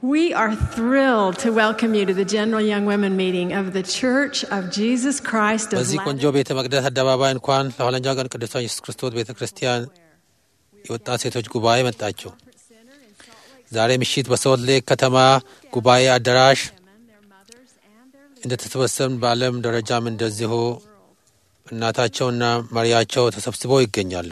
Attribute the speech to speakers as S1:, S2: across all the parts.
S1: We are thrilled to welcome you to the General Young Women meeting of the Church of Jesus Christ of
S2: በዚህ ቆንጆ
S1: Latter-
S2: ቤተ መቅደስ አደባባይ እንኳን ለኋለኛው ቀን ቅዱሳን ኢየሱስ ክርስቶስ ቤተ ክርስቲያን የወጣት ሴቶች ጉባኤ መጣችሁ። ዛሬ ምሽት በሶልት ሌክ ከተማ ጉባኤ አዳራሽ እንደተሰበሰብን በዓለም ደረጃም እንደዚሁ እናታቸውና መሪያቸው ተሰብስበው ይገኛሉ።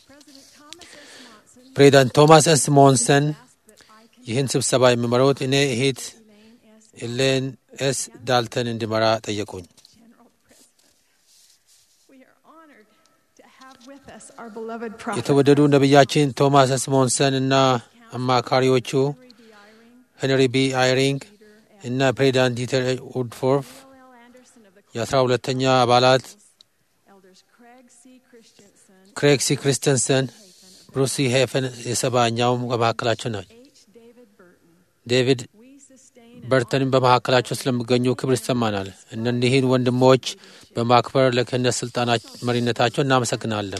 S2: ፕሬዚዳንት ቶማስ ኤስ ሞንሰን ይህን ስብሰባ የሚመሩት እኔ እህት ኤሌን ኤስ ዳልተን እንዲመራ ጠየቁኝ።
S1: We are honored to have with us our beloved prophet
S2: የተወደዱ ነቢያችን ቶማስ ኤስ ሞንሰን እና አማካሪዎቹ ሄንሪ ቢ አይሪንግ እና ፕሬዚዳንት ዲተር ውድፎርፍ
S1: L. Anderson of the
S2: የአስራ ሁለተኛ አባላት
S1: elders Craig C. Christensen,
S2: ክሬግ ሲ ክሪስተንሰን፣ ብሩሲ ሄፈን የሰባኛውም በመካከላቸው ናቸው።
S1: H. David Burton.
S2: ዴቪድ
S1: We sustain
S2: በርተንም በመካከላቸው ስለሚገኙ ክብር ይሰማናል። እነዚህን ወንድሞች በማክበር ለክህነት ስልጣናች መሪነታቸው እናመሰግናለን።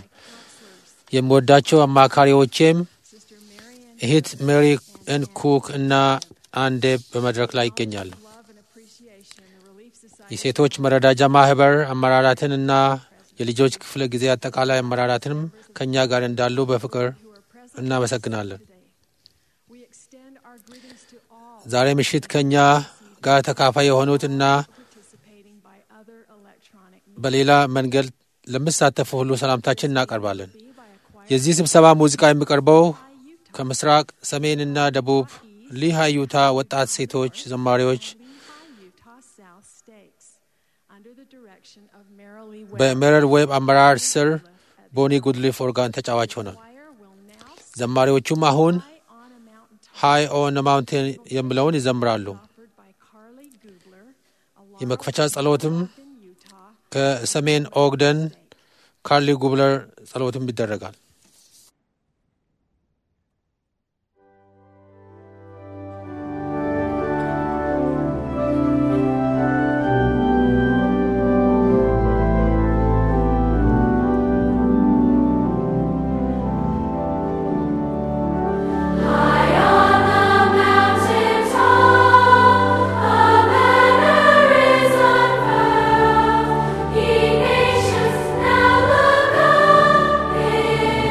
S2: የምወዳቸው አማካሪዎቼም እህት ሜሪ ኤን ኩክ እና አንዴ በመድረክ ላይ ይገኛሉ።
S1: love and appreciation the Relief Society
S2: የሴቶች መረዳጃ ማህበር አመራራትን እና የልጆች ክፍለ ጊዜ አጠቃላይ አመራራትንም ከእኛ ጋር እንዳሉ በፍቅር እናመሰግናለን።
S1: We extend our greetings to all
S2: ዛሬ ምሽት ከእኛ ጋር ተካፋይ የሆኑት እና
S1: participating by other electronic means.
S2: በሌላ መንገድ ለሚሳተፉ ሁሉ ሰላምታችን እናቀርባለን።
S1: Be by a choir
S2: የዚህ ስብሰባ ሙዚቃ የሚቀርበው ከምስራቅ ሰሜንና ደቡብ ሊሃ ዩታ ወጣት ሴቶች ዘማሪዎች
S1: Lehigh, Utah South Stakes under the direction of Marilee Webb.
S2: በሜረር ዌብ አመራር ስር ቦኒ ጉድሊፍ ኦርጋን ተጫዋች ሆናል።
S1: choir will now
S2: ዘማሪዎቹም አሁን
S1: fly on a mountain
S2: ሃይ ኦን ማውንቴን የሚለውን ይዘምራሉ።
S1: offered by Carly Goodler, a
S2: የመክፈቻ ጸሎትም
S1: in Utah.
S2: ከሰሜን ኦግደን ካርሊ ጉብለር ጸሎትም ይደረጋል።
S3: Nations now look up in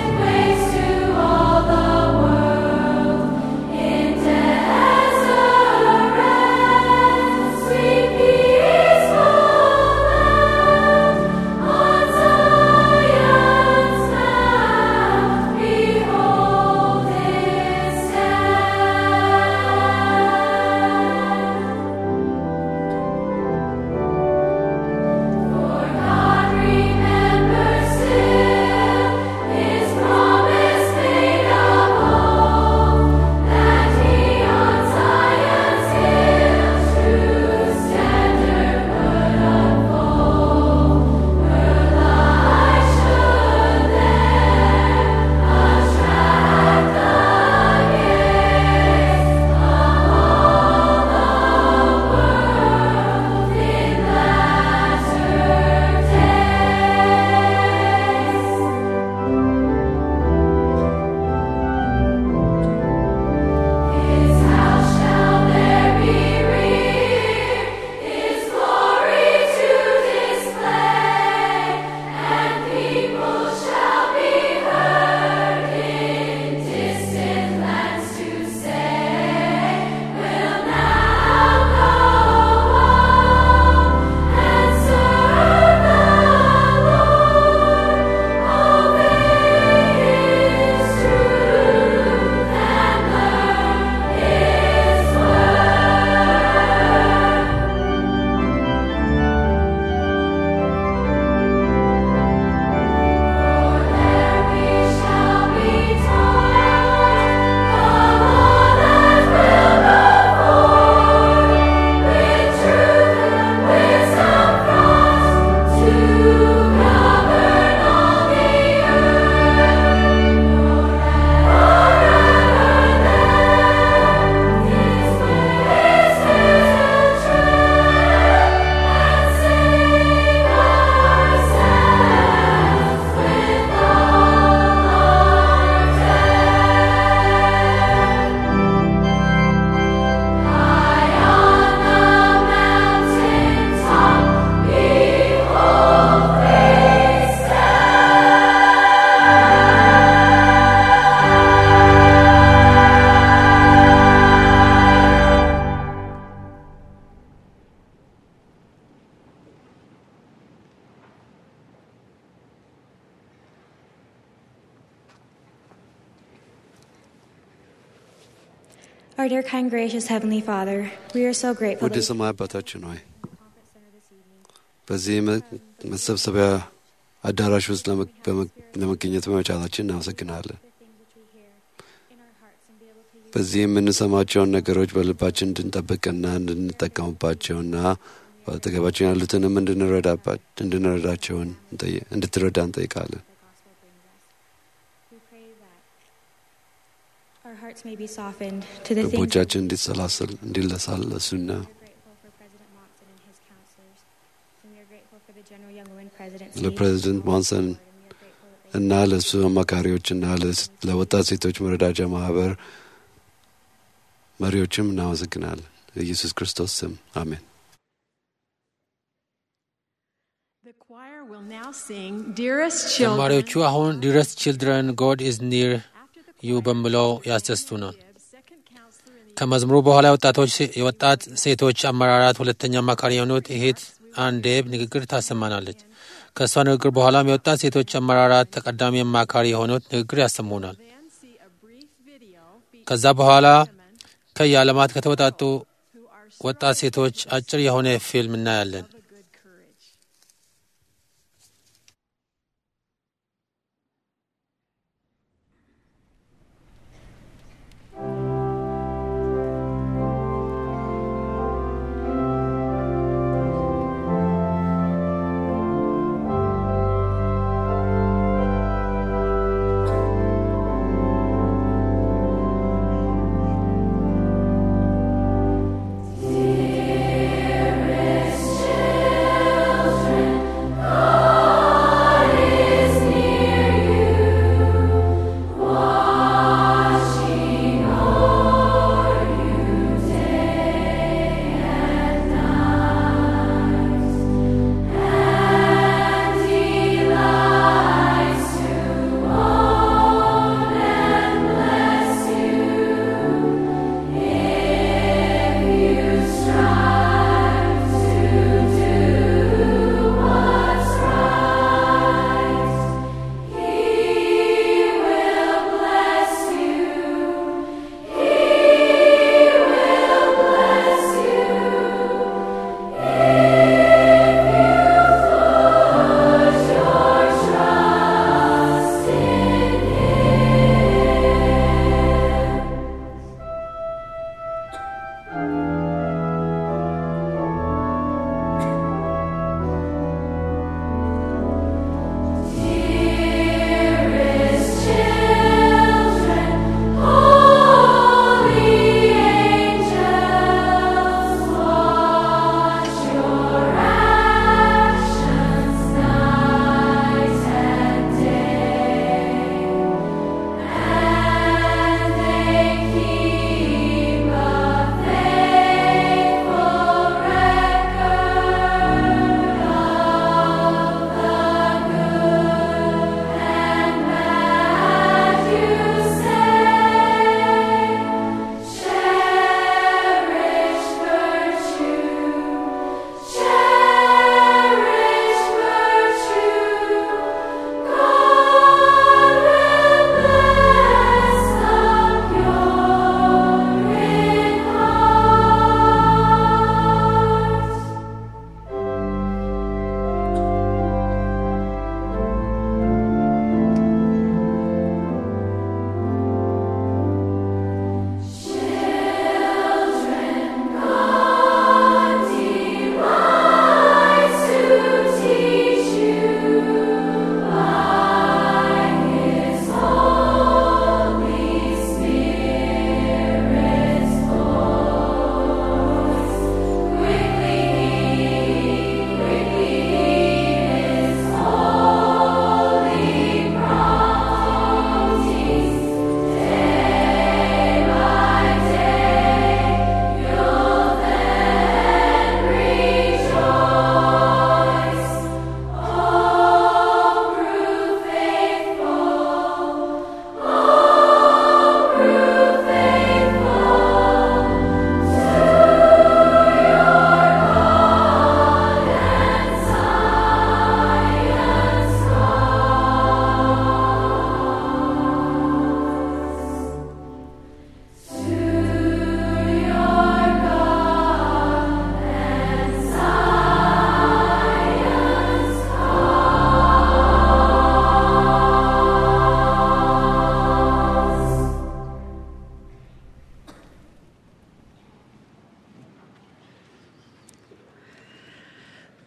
S3: Our dear, kind, gracious Heavenly Father, we are so grateful.
S4: ውድ
S3: that you
S4: ሰማይ አባታችን ሆይ በዚህ መ- መሰብሰቢያ አዳራሽ ውስጥ ለመ- በመ- ለመገኘት በመቻላችን እናመሰግናለን። በዚህ የምንሰማቸውን ነገሮች በልባችን እንድንጠብቅና እንድንጠቀሙባቸውና በአጠገባችን ያሉትንም እንድንረዳባ- እንድንረዳቸውን እንጠይ- እንድትረዳ እንጠይቃለን።
S3: We pray that our hearts may be softened to the things
S4: ልቦቻችን እንዲሰላሰል እንዲለሳለሱና
S3: we are grateful for President Monson and his counselors. And we are grateful for the General Young Women Presidency.
S4: ለፕሬዚደንት ሞንሰን
S3: And we are grateful that they
S4: እና ለእሱ አማካሪዎችና ለስ- ለወጣት ሴቶች መረዳጃ ማህበር መሪዎችም እናመሰግናለን። በኢየሱስ ክርስቶስ ስም አሜን።
S1: The choir will now sing Dearest Children.
S2: ዘማሪዎቹ አሁን ዲረስ ችልድረን ጎድ ኢዝ ኒር
S1: After the
S2: ዩ
S1: choir,
S2: በሚለው ያስደስቱናል።
S1: Gibbs, second counselor in the
S2: ከመዝሙሩ በኋላ የወጣቶች የወጣት ሴቶች አመራራት ሁለተኛ አማካሪ የሆኑት እህት አንዴብ ንግግር ታሰማናለች። ከእሷ ንግግር በኋላም የወጣት ሴቶች አመራራት ተቀዳሚ አማካሪ የሆኑት ንግግር ያሰሙናል።
S1: then see a brief video featuring
S2: ከዛ በኋላ
S1: women
S2: ከየዓለማት ከተወጣጡ
S1: who are
S2: ወጣት ሴቶች አጭር የሆነ ፊልም እናያለን።
S1: of a good courage.
S5: Dearest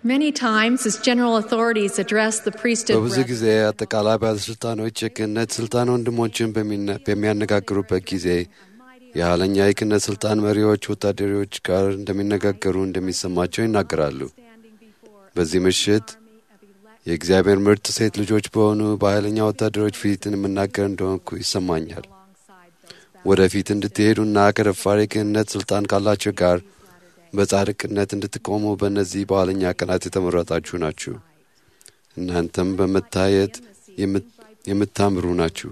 S1: Many times, as general authorities address the priesthood
S4: በብዙ
S1: brethren,
S4: ጊዜ አጠቃላይ ባለሥልጣኖች የክህነት ሥልጣን ወንድሞችን በሚነ- በሚያነጋግሩበት ጊዜ የኋለኛ የክህነት ሥልጣን መሪዎች ወታደሮች ጋር እንደሚነጋገሩ እንደሚሰማቸው ይናገራሉ። በዚህ ምሽት የእግዚአብሔር ምርጥ ሴት ልጆች በሆኑ በኃይለኛ ወታደሮች ፊት የምናገር እንደሆንኩ ይሰማኛል። ወደፊት እንድትሄዱና ከደፋር የክህነት ሥልጣን ካላቸው ጋር በጻድቅነት እንድትቆሙ በእነዚህ በኋለኛ ቀናት የተመረጣችሁ ናችሁ። እናንተም በመታየት የምት- የምታምሩ ናችሁ።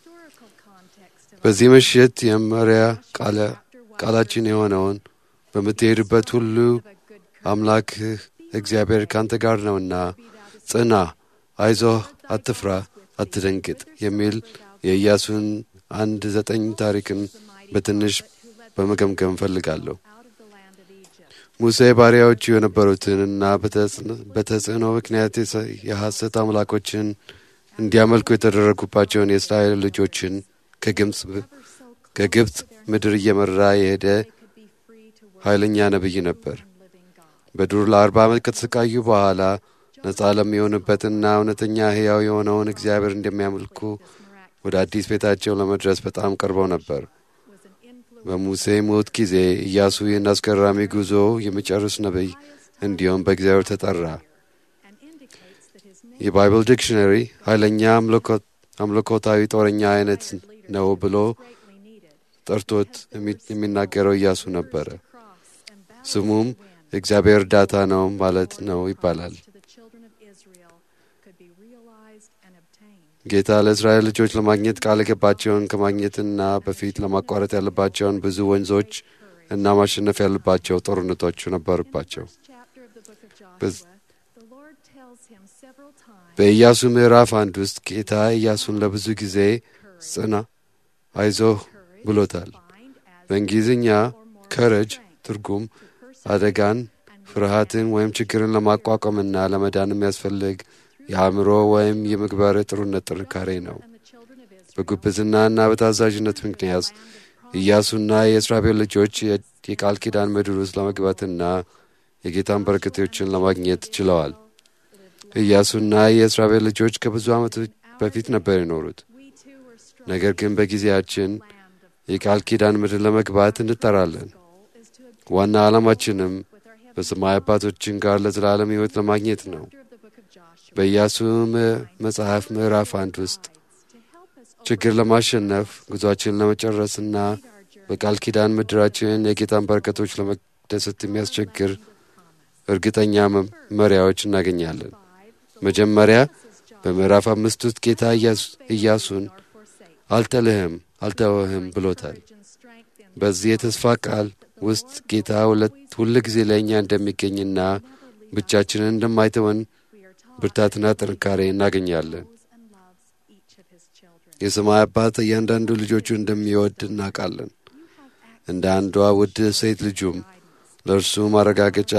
S4: በዚህ ምሽት የመሪያ ቃለ- ቃላችን የሆነውን በምትሄድበት ሁሉ አምላክህ እግዚአብሔር ካንተ ጋር ነውና ጽና፣ አይዞህ፣ አትፍራ፣ አትደንግጥ የሚል የኢያሱን አንድ ዘጠኝ ታሪክን በትንሽ በመገምገም እፈልጋለሁ። ሙሴ ባሪያዎቹ የነበሩትንና በተጽዕኖ- በተጽዕኖ ምክንያት የሰ- የሐሰት አምላኮችን እንዲያመልኩ የተደረጉባቸውን የእስራኤል ልጆችን ከግብፅ ከግብፅ ምድር እየመራ የሄደ ኃይለኛ ነቢይ ነበር። በዱር ለአርባ ዓመት ከተሰቃዩ በኋላ ነፃ ለሚሆንበትና እውነተኛ ሕያው የሆነውን እግዚአብሔር እንደሚያመልኩ ወደ አዲስ ቤታቸው ለመድረስ በጣም ቀርበው ነበር። በሙሴ ሞት ጊዜ ኢያሱ ይህን አስገራሚ ጉዞ የሚጨርስ ነቢይ እንዲሁም በእግዚአብሔር ተጠራ። የባይብል ዲክሽነሪ ኃይለኛ አምልኮ- አምልኮታዊ ጦረኛ አይነት ነው ብሎ ጠርቶት የሚ- የሚናገረው ኢያሱ ነበረ። ስሙም የእግዚአብሔር እርዳታ ነው ማለት ነው ይባላል። ጌታ ለእስራኤል ልጆች ለማግኘት ቃል የገባቸውን ከማግኘትና በፊት ለማቋረጥ ያለባቸውን ብዙ ወንዞች እና ማሸነፍ ያለባቸው ጦርነቶች ነበሩባቸው። በዝ- በኢያሱ ምዕራፍ አንድ ውስጥ ጌታ ኢያሱን ለብዙ ጊዜ ጽና፣ አይዞህ ብሎታል። በእንግሊዝኛ ከረጅ ትርጉም አደጋን፣ ፍርሃትን ወይም ችግርን ለማቋቋምና ለመዳን የሚያስፈልግ የአእምሮ ወይም የምግባር ጥሩነት ጥንካሬ ነው። በጉብዝናና በታዛዥነት ምክንያት ኢያሱና የእስራኤል ልጆች የ- የቃል ኪዳን ምድር ውስጥ ለመግባትና የጌታን በረከቶችን ለማግኘት ችለዋል። ኢያሱና የእስራኤል ልጆች ከብዙ ዓመቶች በፊት ነበር የኖሩት። ነገር ግን በጊዜያችን የቃል ኪዳን ምድር ለመግባት እንጠራለን። ዋና ዓላማችንም በሰማይ አባቶችን ጋር ለዘላለም ሕይወት ለማግኘት ነው። በኢያሱ ም- መጽሐፍ ምዕራፍ አንድ ውስጥ ችግር ለማሸነፍ ጉዟችንን ለመጨረስና በቃል ኪዳን ምድራችን የጌታን በረከቶች ለመደሰት የሚያስቸግር እርግጠኛ መ- መሪያዎች እናገኛለን። መጀመሪያ በምዕራፍ አምስት ውስጥ ጌታ ኢያሱ- ኢያሱን አልጥልህም፣ አልተወህም ብሎታል። በዚህ የተስፋ ቃል ውስጥ ጌታ ሁለት ሁል ጊዜ ለእኛ እንደሚገኝና ብቻችንን እንደማይተወን ብርታትና ጥንካሬ እናገኛለን። የሰማይ አባት እያንዳንዱ ልጆቹ እንደሚወድ እናውቃለን። እንደ አንዷ ውድ ሴት ልጁም ለእርሱ ማረጋገጫ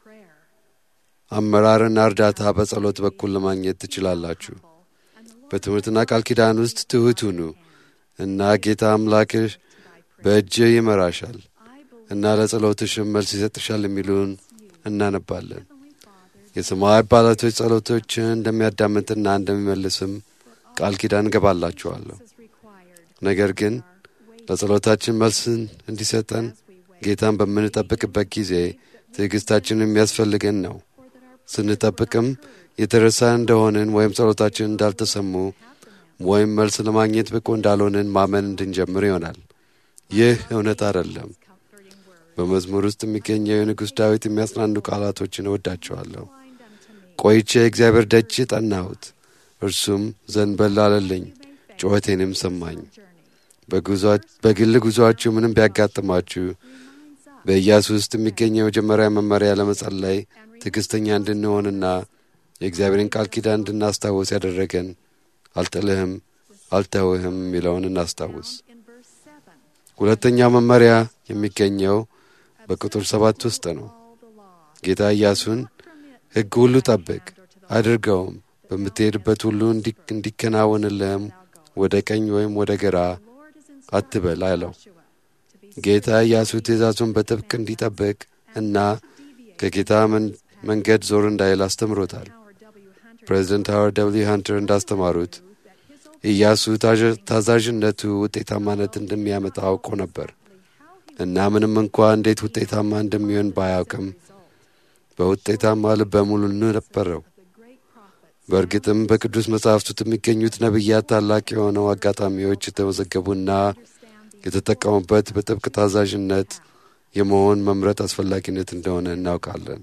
S4: አመራርና እርዳታ በጸሎት በኩል ለማግኘት ትችላላችሁ። በትምህርትና ቃል ኪዳን ውስጥ ትሑት ሁኑ እና ጌታ አምላክሽ በእጅህ ይመራሻል እና ለጸሎትሽም መልስ ይሰጥሻል የሚሉን እናነባለን። የሰማይ አባላቶች ጸሎቶችን እንደሚያዳምጥና እንደሚመልስም ቃል ኪዳን እገባላችኋለሁ። ነገር ግን ለጸሎታችን መልስን እንዲሰጠን ጌታን በምንጠብቅበት ጊዜ ትዕግሥታችን የሚያስፈልገን ነው። ስንጠብቅም የተረሳ እንደሆንን ወይም ጸሎታችን እንዳልተሰሙ ወይም መልስ ለማግኘት ብቁ እንዳልሆንን ማመን እንድንጀምር ይሆናል። ይህ እውነት አይደለም። በመዝሙር ውስጥ የሚገኘው የንጉሥ ዳዊት የሚያጽናኑ ቃላቶችን እወዳቸዋለሁ። ቆይቼ እግዚአብሔር ደጅ ጠናሁት፣ እርሱም ዘንበል አለልኝ፣ ጩኸቴንም ሰማኝ። በጉዟ- በግል ጉዞአችሁ ምንም ቢያጋጥማችሁ በኢያሱ ውስጥ የሚገኘው የመጀመሪያ መመሪያ ለመጸለይ ትዕግሥተኛ እንድንሆንና የእግዚአብሔርን ቃል ኪዳን እንድናስታውስ ያደረገን አልጥልህም፣ አልተውህም የሚለውን እናስታውስ። ሁለተኛው መመሪያ የሚገኘው በቁጥር ሰባት ውስጥ ነው። ጌታ ኢያሱን ሕግ ሁሉ ጠብቅ አድርገውም፣ በምትሄድበት ሁሉ እንዲ- እንዲከናወንልህም ወደ ቀኝ ወይም ወደ ግራ አትበል አለው። ጌታ ኢያሱ ትእዛዙን በጥብቅ እንዲጠብቅ እና ከጌታ መን- መንገድ ዞር እንዳይል አስተምሮታል። ፕሬዚደንት ሃዋርድ ደብልዩ ሃንተር እንዳስተማሩት ኢያሱ ታዛዥነቱ ውጤታማነት እንደሚያመጣ አውቆ ነበር እና ምንም እንኳ እንዴት ውጤታማ እንደሚሆን ባያውቅም በውጤታማ ልበ ሙሉ ነበረው። በእርግጥም በቅዱስ መጻሕፍት ውስጥ የሚገኙት ነቢያት ታላቅ የሆነው አጋጣሚዎች የተመዘገቡና የተጠቀሙበት በጥብቅ ታዛዥነት የመሆን መምረጥ አስፈላጊነት እንደሆነ እናውቃለን።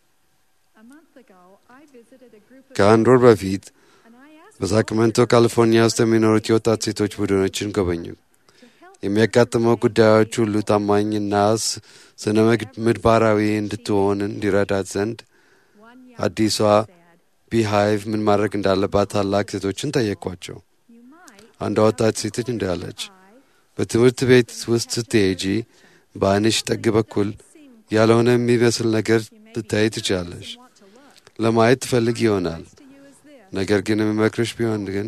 S4: ከአንድ ወር በፊት በሳክመንቶ ካሊፎርኒያ ውስጥ የሚኖሩት የወጣት ሴቶች ቡድኖችን ጎበኙ። የሚያጋጥመው ጉዳዮች ሁሉ ታማኝና ስነ ምግባራዊ እንድትሆን እንዲረዳት ዘንድ አዲሷ ቢሃይቭ ምን ማድረግ እንዳለባት ታላቅ ሴቶችን ጠየቋቸው። አንዷ ወጣት ሴት እንዳለች በትምህርት ቤት ውስጥ ስትሄጂ በዓይንሽ ጠግ በኩል ያልሆነ የሚመስል ነገር ልታይ ትችላለሽ። ለማየት ትፈልግ ይሆናል። ነገር ግን የሚመክርሽ ቢሆን ግን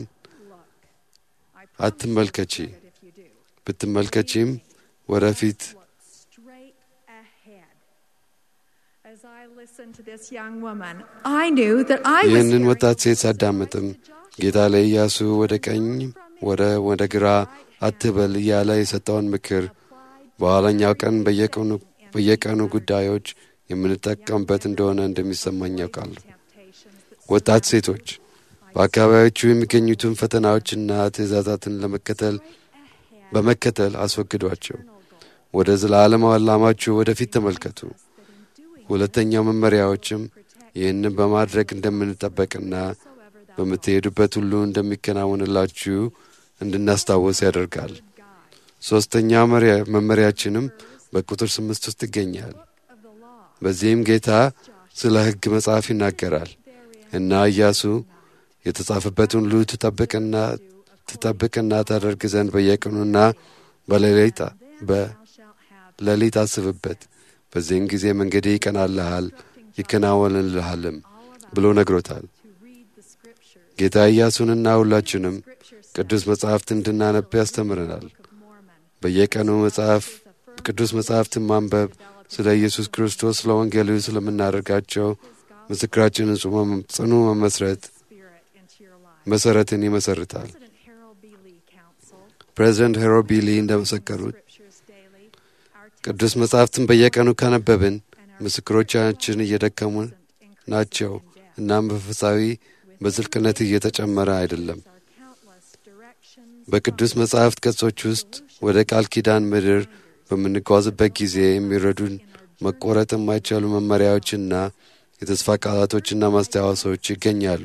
S4: አትመልከቺ። ብትመልከቺም ወደፊት ይህንን ወጣት ሴት ሳዳምጥም ጌታ ለኢያሱ ወደ ቀኝ ወደ ወደ ግራ አትበል እያለ የሰጠውን ምክር በኋለኛው ቀን በየቀኑ ጉዳዮች የምንጠቀምበት እንደሆነ እንደሚሰማኝ ያውቃለሁ። ወጣት ሴቶች በአካባቢዎቹ የሚገኙትን ፈተናዎችና ትእዛዛትን ለመከተል በመከተል አስወግዷቸው። ወደ ዘላለም ዓላማችሁ ወደፊት ተመልከቱ። ሁለተኛው መመሪያዎችም ይህንን በማድረግ እንደምንጠበቅና በምትሄዱበት ሁሉ እንደሚከናወንላችሁ እንድናስታወስ ያደርጋል። ሦስተኛው መመሪያችንም በቁጥር ስምንት ውስጥ ይገኛል። በዚህም ጌታ ስለ ሕግ መጽሐፍ ይናገራል እና ኢያሱ የተጻፈበትን ሁሉ ትጠብቅና ትጠብቅና ታደርግ ዘንድ በየቀኑና በሌሊት አስብበት። በዚህም ጊዜ መንገዴ ይቀናልሃል ይከናወንልሃልም ብሎ ነግሮታል። ጌታ ኢያሱንና ሁላችንም ቅዱስ መጽሐፍት እንድናነብ ያስተምረናል። በየቀኑ መጽሐፍ ቅዱስ መጽሐፍትን ማንበብ ስለ ኢየሱስ ክርስቶስ ስለ ወንጌሉ ስለምናደርጋቸው ምስክራችንን ጽኑ መመስረት መሰረትን ይመሰርታል። ፕሬዚደንት ሄሮ ቢሊ እንደመሰከሩት ቅዱስ መጻሕፍትን በየቀኑ ካነበብን ምስክሮቻችን እየደከሙ ናቸው። እናም መንፈሳዊ በዝልቅነት እየተጨመረ አይደለም። በቅዱስ መጻሕፍት ገጾች ውስጥ ወደ ቃል ኪዳን ምድር በምንጓዝበት ጊዜ የሚረዱን መቆረጥ የማይቻሉ መመሪያዎችና የተስፋ ቃላቶችና ማስታወሶች ይገኛሉ።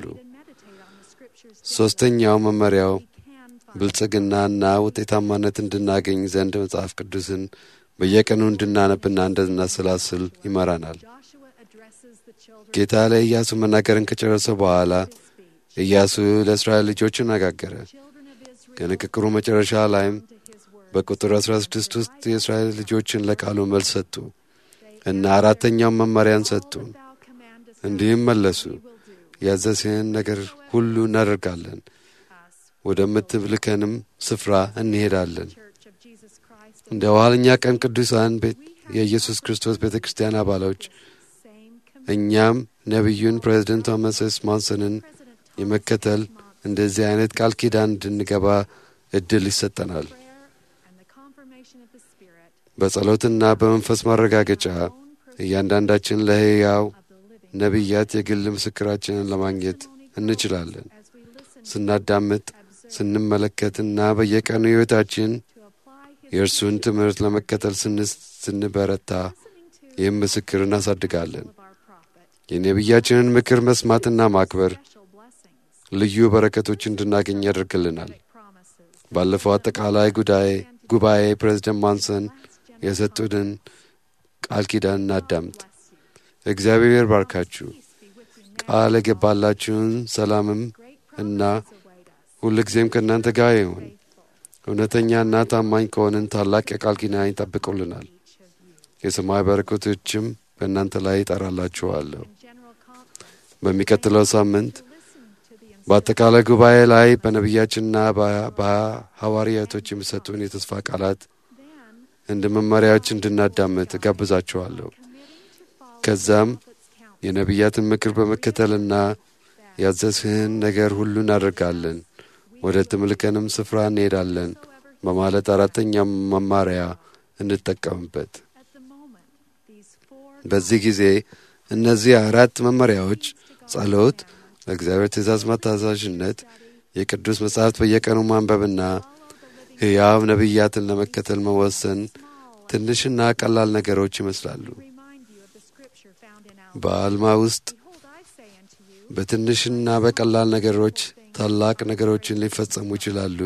S4: ሦስተኛው መመሪያው ብልጽግናና ውጤታማነት እንድናገኝ ዘንድ መጽሐፍ ቅዱስን በየቀኑ እንድናነብና እንድናሰላስል ይመራናል። ጌታ ለኢያሱ መናገርን ከጨረሰ በኋላ ኢያሱ ለእስራኤል ልጆች አነጋገረ። ከንግግሩ መጨረሻ ላይም በቁጥር 16 ውስጥ የእስራኤል ልጆችን ለቃሉ መልስ ሰጡ እና አራተኛውን መመሪያን ሰጡ። እንዲህም መለሱ፣ ያዘዝህን ነገር ሁሉ እናደርጋለን፣ ወደምትልከንም ስፍራ እንሄዳለን። እንደ ኋለኛ ቀን ቅዱሳን የኢየሱስ ክርስቶስ ቤተ ክርስቲያን አባሎች እኛም ነቢዩን ፕሬዚደንት ቶማስ ኤስ ማንሰንን የመከተል እንደዚህ አይነት ቃል ኪዳን እንድንገባ እድል ይሰጠናል። በጸሎትና በመንፈስ ማረጋገጫ እያንዳንዳችን ለሕያው ነቢያት የግል ምስክራችንን ለማግኘት እንችላለን። ስናዳምጥ፣ ስንመለከትና በየቀኑ ሕይወታችን የእርሱን ትምህርት ለመከተል ስንበረታ ይህም ምስክር እናሳድጋለን። የነቢያችንን ምክር መስማትና ማክበር ልዩ በረከቶች እንድናገኝ ያደርግልናል። ባለፈው አጠቃላይ ጉዳይ ጉባኤ ፕሬዝደንት ማንሰን የሰጡትን ቃል ኪዳን እናዳምጥ። እግዚአብሔር ባርካችሁ፣ ቃል የገባላችሁን ሰላምም እና ሁልጊዜም ከእናንተ ጋር ይሁን። እውነተኛና ታማኝ ከሆንን ታላቅ የቃል ኪዳን ይጠብቁልናል። የሰማይ በረከቶችም በእናንተ ላይ ይጠራላችኋለሁ። በሚቀጥለው ሳምንት በአጠቃላይ ጉባኤ ላይ በነቢያችንና በሐዋርያቶች የሚሰጡን የተስፋ ቃላት እንደ መመሪያዎች እንድናዳምጥ እጋብዛችኋለሁ። ከዛም የነቢያትን ምክር በመከተልና ያዘዝህን ነገር ሁሉ እናደርጋለን፣ ወደ ትምልከንም ስፍራ እንሄዳለን በማለት አራተኛም መማሪያ እንጠቀምበት።
S1: At the moment, these four
S4: በዚህ ጊዜ እነዚህ አራት መመሪያዎች ጸሎት፣ ለእግዚአብሔር ትእዛዝ መታዛዥነት፣ የቅዱስ መጻሕፍት በየቀኑ ማንበብና ሕያው ነቢያትን ለመከተል መወሰን ትንሽና ቀላል ነገሮች ይመስላሉ።
S1: remind you of the scripture found in our
S4: በአልማ ውስጥ
S1: Behold, I say unto you,
S4: በትንሽና በቀላል ነገሮች ታላቅ ነገሮችን ሊፈጸሙ ይችላሉ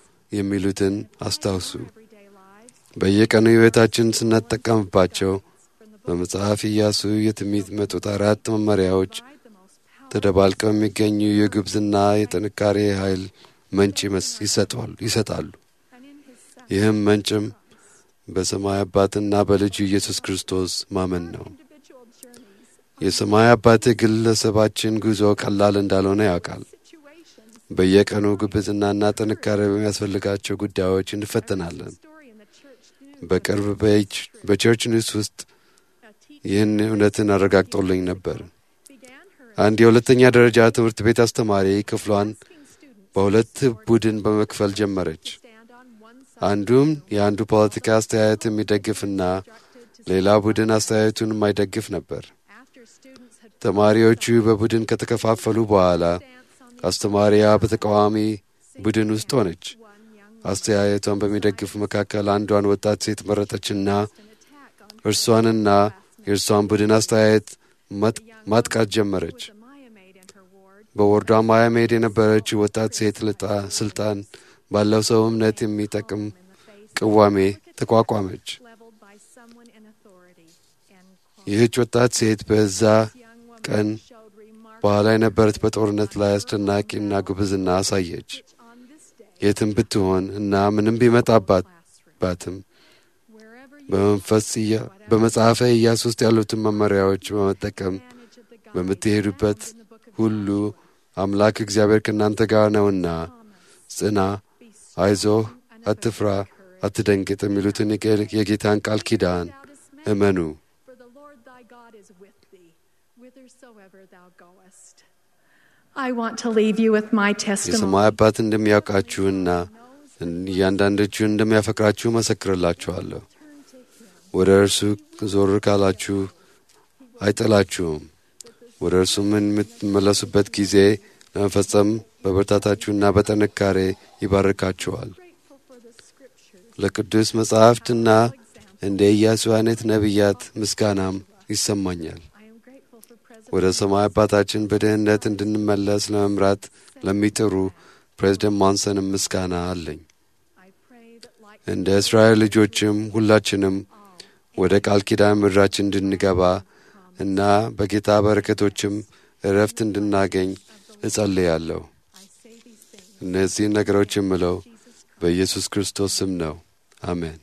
S4: የሚሉትን አስታውሱ።
S1: everyday lives,
S4: በየቀኑ ሕይወታችን ስንጠቀምባቸው በመጽሐፍ ኢያሱ የሚመጡት አራት መመሪያዎች
S1: provide the most powerful
S4: ተደባልቀው የሚገኙ የጉብዝና የጥንካሬ ኃይል ምንጭ ይመስ- ይሰጧል- ይሰጣሉ።
S1: and in his son
S4: ይህም ምንጭም በሰማይ አባትና በልጁ ኢየሱስ ክርስቶስ ማመን ነው።
S1: individual journeys,
S4: የሰማይ አባት ግለሰባችን ጉዞ ቀላል እንዳልሆነ ያውቃል።
S1: situations,
S4: በየቀኑ ጉብዝናና ጥንካሬ በሚያስፈልጋቸው ጉዳዮች እንፈተናለን።
S1: story in the church news,
S4: በቅርብ በች- በቸርች ኒውስ ውስጥ
S1: a teacher
S4: ይህን እውነትን አረጋግጦልኝ ነበር።
S1: began her
S4: አንድ የሁለተኛ ደረጃ ትምህርት ቤት አስተማሪ ክፍሏን
S1: asking students
S4: በሁለት ቡድን በመክፈል ጀመረች።
S1: stand on one side
S4: አንዱም የአንዱ ፖለቲካ አስተያየት የሚደግፍና ሌላ ቡድን አስተያየቱን የማይደግፍ ነበር።
S1: after students had
S4: ተማሪዎቹ በቡድን ከተከፋፈሉ በኋላ
S1: stance on the
S4: አስተማሪያ በተቃዋሚ ቡድን ውስጥ ሆነች።
S1: one young
S4: አስተያየቷን በሚደግፍ መካከል አንዷን ወጣት ሴት መረጠችና
S1: an attack on
S4: እርሷንና የእርሷን ቡድን አስተያየት ማጥ- ማጥቃት ጀመረች።
S1: the Maya maid in her ward
S4: በወርዷ ማያሜድ የነበረችው ወጣት ሴት ልጣ ስልጣን ባለው ሰው እምነት የሚጠቅም
S1: in the face
S4: ቅዋሜ ተቋቋመች።
S1: leveled by someone in authority. End quote.
S4: ይህች ወጣት ሴት በዛ
S1: Young woman
S4: ቀን
S1: showed remarkable
S4: በኋላ የነበረት በጦርነት ላይ አስደናቂና ጉብዝና አሳየች።
S1: on this day
S4: የትም ብትሆን እና ምንም ቢመጣባት
S1: classroom.
S4: ባትም
S1: Wherever you
S4: በመንፈስ ኢያ- በመጽሐፈ ኢያሱ ውስጥ ያሉትን መመሪያዎች በመጠቀም
S1: manage of the God
S4: በምትሄዱበት
S1: in the book of
S4: ሁሉ አምላክ እግዚአብሔር ከእናንተ ጋር ነውና ጽና፣
S1: be
S4: አይዞህ፣
S1: and
S4: አትፍራ፣ አትደንግጥ የሚሉትን የጌ- የጌታን ቃል ኪዳን
S1: thou dismay,
S4: እመኑ።
S1: for the Lord thy God is with thee, whithersoever thou goest. I want to leave you with my testimony.
S4: የሰማይ አባት እንደሚያውቃችሁና እያንዳንዳችሁን እንደሚያፈቅራችሁ መሰክርላችኋለሁ። ወደ እርሱ ዞር ካላችሁ አይጥላችሁም። ወደ እርሱም የምትመለሱበት ጊዜ ለመፈጸም በብርታታችሁና በጥንካሬ ይባርካችኋል።
S1: Grateful for the scriptures.
S4: ለቅዱስ መጻሕፍትና እንደ ኢያሱ አይነት ነቢያት ምስጋናም ይሰማኛል።
S1: I am grateful for President
S4: ወደ ሰማይ አባታችን በድህነት እንድንመለስ ለመምራት ለሚጥሩ ፕሬዝደንት ሞንሰንም ምስጋና አለኝ።
S1: I pray that like
S4: እንደ እስራኤል ልጆችም ሁላችንም ወደ ቃል ኪዳን ምድራችን እንድንገባ እና በጌታ በረከቶችም እረፍት እንድናገኝ እጸልያለሁ።
S1: I say these things,
S4: እነዚህን ነገሮች የምለው
S1: Jesus Christ.
S4: በኢየሱስ ክርስቶስ ስም ነው። አሜን።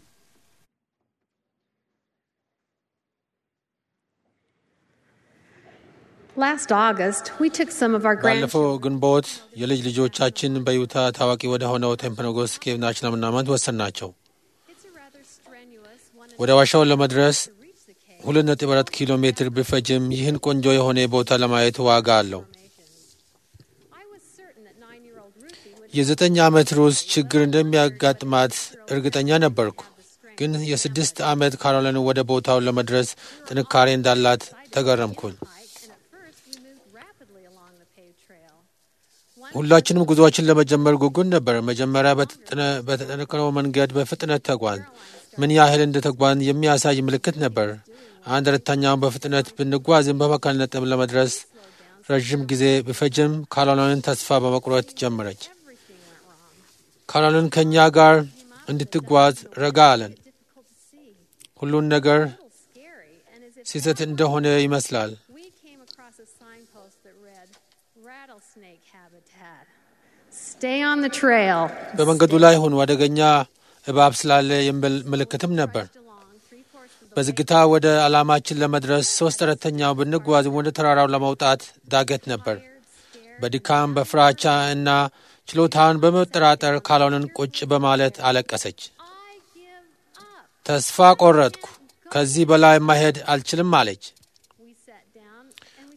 S5: Last August, we took some of our
S2: ባለፈው
S5: grandchildren
S2: ግንቦት የልጅ ልጆቻችን በዩታ ታዋቂ ወደ ሆነው ቴምፐኖጎስ ኬቭ ናሽናል መናመንት ወሰናቸው።
S5: It's a rather strenuous one
S2: ወደ ዋሻው ለመድረስ
S5: to reach the cave.
S2: ሁለት ነጥብ አራት ኪሎ ሜትር ቢፈጅም ይህን ቆንጆ የሆነ ቦታ ለማየት ዋጋ አለው።
S5: I was certain that nine-year-old Ruthie would
S2: የዘጠኝ ዓመት ሩስ ችግር እንደሚያጋጥማት እርግጠኛ ነበርኩ። ግን የስድስት ዓመት ካሮላይን ወደ ቦታው ለመድረስ ጥንካሬ እንዳላት ተገረምኩኝ።
S5: hike, and at first we moved rapidly along the paved trail. One
S2: ሁላችንም ጉዞዎችን ለመጀመር ጉጉን ነበር። መጀመሪያ በተጠነ- በተጠነቀነው መንገድ በፍጥነት ተጓን። ምን ያህል እንደ ተጓን የሚያሳይ ምልክት ነበር። አንድ ረተኛውን በፍጥነት ብንጓዝም በመካከል ነጥብ ለመድረስ ረዥም ጊዜ ቢፈጅም ካሮላይን ተስፋ በመቁረጥ ጀመረች።
S5: everything went wrong.
S2: ካሮላይን ከእኛ ጋር እንድትጓዝ ረጋ አለን።
S5: Difficult to see.
S2: ሁሉን ነገር
S5: A little scary, and as it
S2: ስህተት እንደሆነ ይመስላል።
S5: we came across a signpost that read rattlesnake habitat. Stay on the trail.
S2: በመንገዱ ላይ ሁኑ፣ አደገኛ እባብ ስላለ የሚል ምልክትም ነበር።
S5: Along three-fourths of the
S2: በዝግታ ወደ ዓላማችን ለመድረስ ሶስት አራተኛው ብንጓዝም ወደ ተራራው ለመውጣት ዳገት ነበር። በድካም በፍራቻ እና ችሎታን በመጠራጠር ካሎንን ቁጭ በማለት አለቀሰች።
S5: I give up.
S2: ተስፋ ቆረጥኩ፣ ከዚህ በላይ ማሄድ አልችልም አለች።
S5: We sat down and we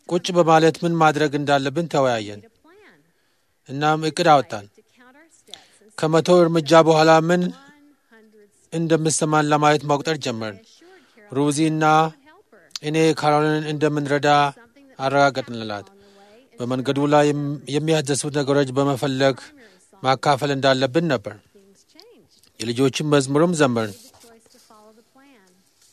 S2: ቁጭ በማለት ምን ማድረግ እንዳለብን ተወያየን።
S5: a plan
S2: እናም እቅድ አወጣን።
S5: to count our steps and
S2: ከመቶ እርምጃ በኋላ ምን
S5: 100 steps.
S2: እንደምሰማን ለማየት መቁጠር ጀመርን።
S5: Assured Carol
S2: ሩዚ እና
S5: would help her.
S2: እኔ ካሮልን እንደምንረዳ አረጋገጥንላት።
S5: On the way, and
S2: በመንገዱ ላይ የም- የሚያስደስቱት ነገሮች በመፈለግ ማካፈል እንዳለብን ነበር።
S5: things changed.
S2: የልጆችን መዝሙርም ዘመርን።
S5: The choice to follow the plan.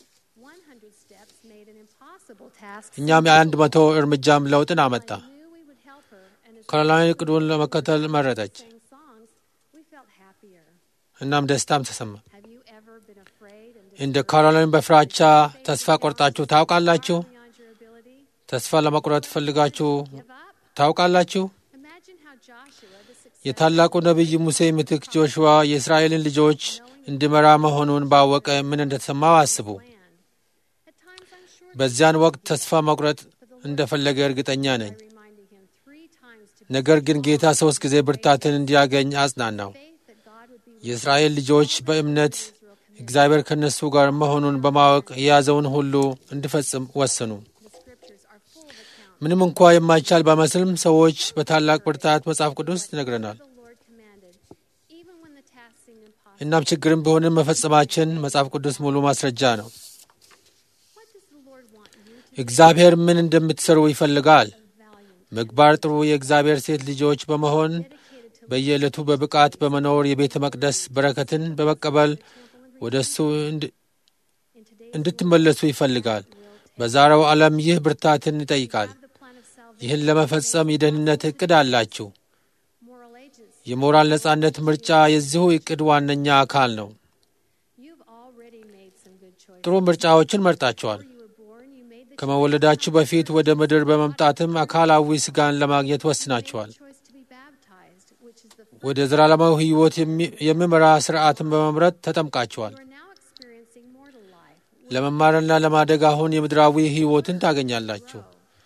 S5: 100 steps made an impossible task.
S2: እኛም የአንድ መቶ እርምጃም ለውጥን አመጣ።
S5: I knew we would help her, and as
S2: ካሮላይን እቅዱን ለመከተል መረጠች።
S5: we sang songs, we felt happier.
S2: እናም ደስታም ተሰማ።
S5: Have you ever been afraid and
S2: እንደ ካሮላይን በፍራቻ ተስፋ ቆርጣችሁ ታውቃላችሁ?
S5: beyond your ability?
S2: ተስፋ ለመቁረጥ ፈልጋችሁ
S5: Give up?
S2: ታውቃላችሁ?
S5: Imagine how Joshua, the successor
S2: የታላቁ ነቢይ ሙሴ ምትክ ጆሹዋ የእስራኤልን ልጆች እንዲመራ መሆኑን ባወቀ ምን እንደተሰማው አስቡ።
S5: plan. At times I'm sure
S2: በዚያን ወቅት ተስፋ መቁረጥ እንደፈለገ እርግጠኛ ነኝ።
S5: reminding him three times to
S2: ነገር ግን ጌታ ሦስት ጊዜ ብርታትን እንዲያገኝ አጽናናው።
S5: faith that God would be with
S2: የእስራኤል ልጆች በእምነት እግዚአብሔር ከእነሱ ጋር መሆኑን በማወቅ የያዘውን ሁሉ እንዲፈጽም ወሰኑ።
S5: the scriptures are full of accounts.
S2: ምንም እንኳ የማይቻል ባይመስልም ሰዎች በታላቅ ብርታት መጽሐፍ ቅዱስ ይነግረናል።
S5: The Lord commanded, even when the task seemed impossible.
S2: እናም ችግርም ቢሆንም መፈጸማችን መጽሐፍ ቅዱስ ሙሉ ማስረጃ ነው።
S5: What does the Lord want you to
S2: እግዚአብሔር ምን እንደምትሰሩ ይፈልጋል።
S5: be valiant,
S2: ምግባር ጥሩ የእግዚአብሔር ሴት ልጆች በመሆን
S5: dedicated to
S2: በየዕለቱ በብቃት በመኖር የቤተ መቅደስ በረከትን በመቀበል ወደ እሱ እንድ-
S5: in today's
S2: እንድትመለሱ ይፈልጋል። በዛሬው ዓለም ይህ ብርታትን ይጠይቃል።
S5: have the plan of salvation,
S2: ይህን ለመፈጸም የደህንነት ዕቅድ አላችሁ።
S5: moral agency.
S2: የሞራል ነጻነት ምርጫ የዚሁ ዕቅድ ዋነኛ አካል ነው።
S5: You've already made some good choices.
S2: ጥሩ ምርጫዎችን መርጣችኋል።
S5: Before you were born, you made the
S2: ከመወለዳችሁ በፊት ወደ ምድር በመምጣትም አካላዊ ሥጋን ለማግኘት ወስናችኋል።
S5: choice to be baptized, which is the first.
S2: ወደ ዘላለማዊ ሕይወት የሚ- የሚመራ ሥርዓትን በመምረጥ ተጠምቃችኋል።
S5: You are now experiencing mortal life.
S2: ለመማርና ለማደግ አሁን የምድራዊ ሕይወትን ታገኛላችሁ።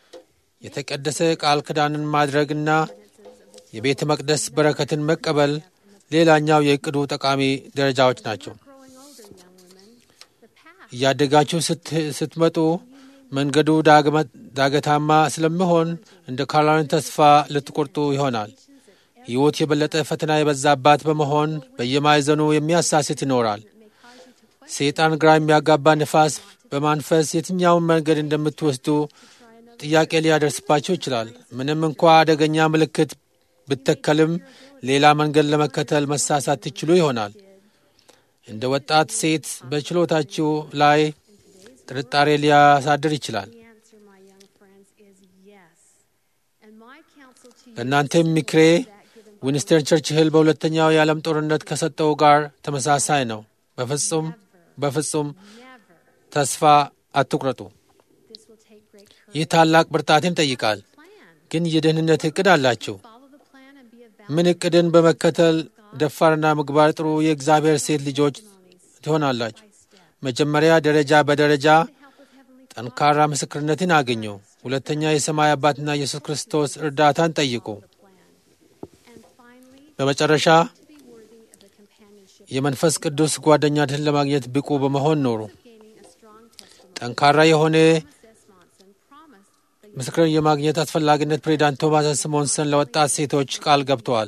S2: የተቀደሰ ቃል ኪዳንን ማድረግና የቤተ መቅደስ በረከትን መቀበል ሌላኛው የዕቅዱ ጠቃሚ ደረጃዎች ናቸው።
S5: Growing older, young women, the path
S2: እያደጋችሁ ስት- ስትመጡ መንገዱ ዳግመ- ዳገታማ ስለሚሆን እንደ ካሮላይን ተስፋ ልትቆርጡ ይሆናል። ሕይወት የበለጠ ፈተና የበዛባት በመሆን በየማዕዘኑ የሚያሳስት ይኖራል። ሰይጣን ግራ የሚያጋባ ንፋስ በማንፈስ የትኛውን መንገድ እንደምትወስዱ ጥያቄ ሊያደርስባቸው ይችላል። ምንም እንኳ አደገኛ ምልክት ብተከልም ሌላ መንገድ ለመከተል መሳሳት ትችሉ ይሆናል። እንደ ወጣት ሴት በችሎታችሁ ላይ ጥርጣሬ ሊያሳድር ይችላል።
S5: The answer, my young friends, is yes. And my counsel to you
S2: ለእናንተም ምክሬ ዊንስተን ቸርችል በሁለተኛው የዓለም ጦርነት ከሰጠው ጋር ተመሳሳይ ነው። በፍጹም በፍጹም
S5: never.
S2: ተስፋ አትቁረጡ።
S5: This will take great courage.
S2: ይህ ታላቅ ብርታትን ይጠይቃል።
S5: Plan.
S2: ግን የደህንነት ዕቅድ አላችሁ።
S5: Follow the plan and be a
S2: ምን ዕቅድን በመከተል ደፋርና ምግባር ጥሩ የእግዚአብሔር ሴት ልጆች ትሆናላችሁ። መጀመሪያ ደረጃ በደረጃ
S5: help with heavenly
S2: ጠንካራ ምስክርነትን አገኙ። ሁለተኛ የሰማይ አባትና ኢየሱስ ክርስቶስ እርዳታን ጠይቁ።
S5: plan. And finally,
S2: በመጨረሻ
S5: to be worthy of the companionship
S2: የመንፈስ ቅዱስ ጓደኛትን ለማግኘት ብቁ በመሆን ኖሩ።
S5: of gaining a strong testimony.
S2: ጠንካራ የሆነ
S5: Thomas S. Monson promised the
S2: ምስክርን የማግኘት አስፈላጊነት ፕሬዚዳንት ቶማስ ስሞንሰን ለወጣት ሴቶች ቃል ገብተዋል።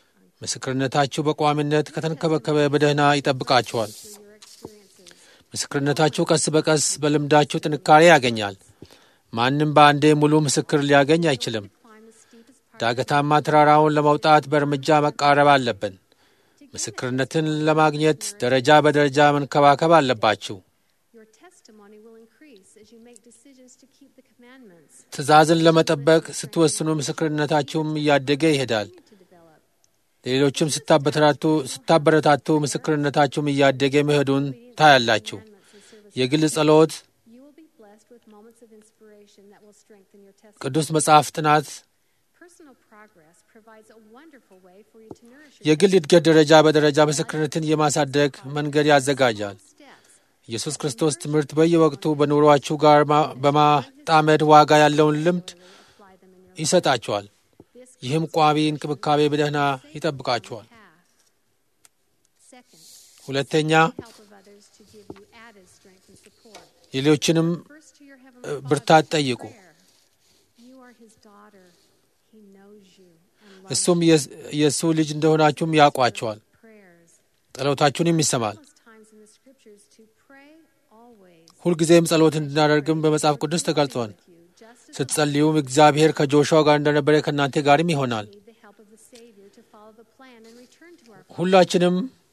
S2: ምስክርነታችሁ በቋሚነት ከተንከበከበ በደህና ይጠብቃችኋል።
S5: your experiences.
S2: ምስክርነታችሁ ቀስ በቀስ በልምዳችሁ ጥንካሬ ያገኛል። ማንም በአንዴ ሙሉ ምስክር ሊያገኝ አይችልም።
S5: Climb the steepest part.
S2: ዳገታማ ተራራውን ለመውጣት በእርምጃ መቃረብ አለብን። ምስክርነትን ለማግኘት ደረጃ በደረጃ መንከባከብ አለባችሁ።
S5: Your testimony will increase as you make decisions to keep the commandments
S2: ትእዛዝን ለመጠበቅ ስትወስኑ ምስክርነታችሁም እያደገ ይሄዳል።
S5: to develop.
S2: ሌሎችም ስታበረታቱ ስታበረታቱ ምስክርነታችሁም እያደገ መሄዱን ታያላችሁ። የግል ጸሎት፣
S5: You will be blessed with moments of inspiration that will strengthen your testimony.
S2: ቅዱስ መጽሐፍ ጥናት
S5: Personal progress provides a wonderful way for you to nourish your
S2: የግል እድገት ደረጃ በደረጃ ምስክርነትን የማሳደግ መንገድ ያዘጋጃል።
S5: steps.
S2: ኢየሱስ ክርስቶስ ትምህርት በየወቅቱ በኑሯችሁ ጋር ማ- በማጣመድ ዋጋ ያለውን ልምድ
S5: Apply them in your
S2: ይሰጣችኋል።
S5: This
S2: ይህም ቋሚ እንክብካቤ በደህና ይጠብቃችኋል።
S5: path. Second,
S2: ሁለተኛ
S5: help of others to give you added strength and support.
S2: ሌሎችንም
S5: First to your
S2: እ፣
S5: heavenly
S2: ብርታት
S5: Father
S2: ጠይቁ።
S5: in prayer. are his daughter, he knows you and loves
S2: እሱም የስ- የእሱ ልጅ እንደሆናችሁም ያውቋቸዋል።
S5: prayers.
S2: ጸሎታችሁንም ይሰማል።
S5: Countless times in the scriptures to pray always
S2: ሁልጊዜም ጸሎት እንድናደርግም በመጽሐፍ ቅዱስ ተገልጿል።
S5: with you, just as
S2: ስትጸልዩም እግዚአብሔር ከጆሹዋ ጋር እንደነበረ ከእናንተ ጋርም ይሆናል።
S5: we need the help of the Savior to follow the plan and return to our
S2: ሁላችንም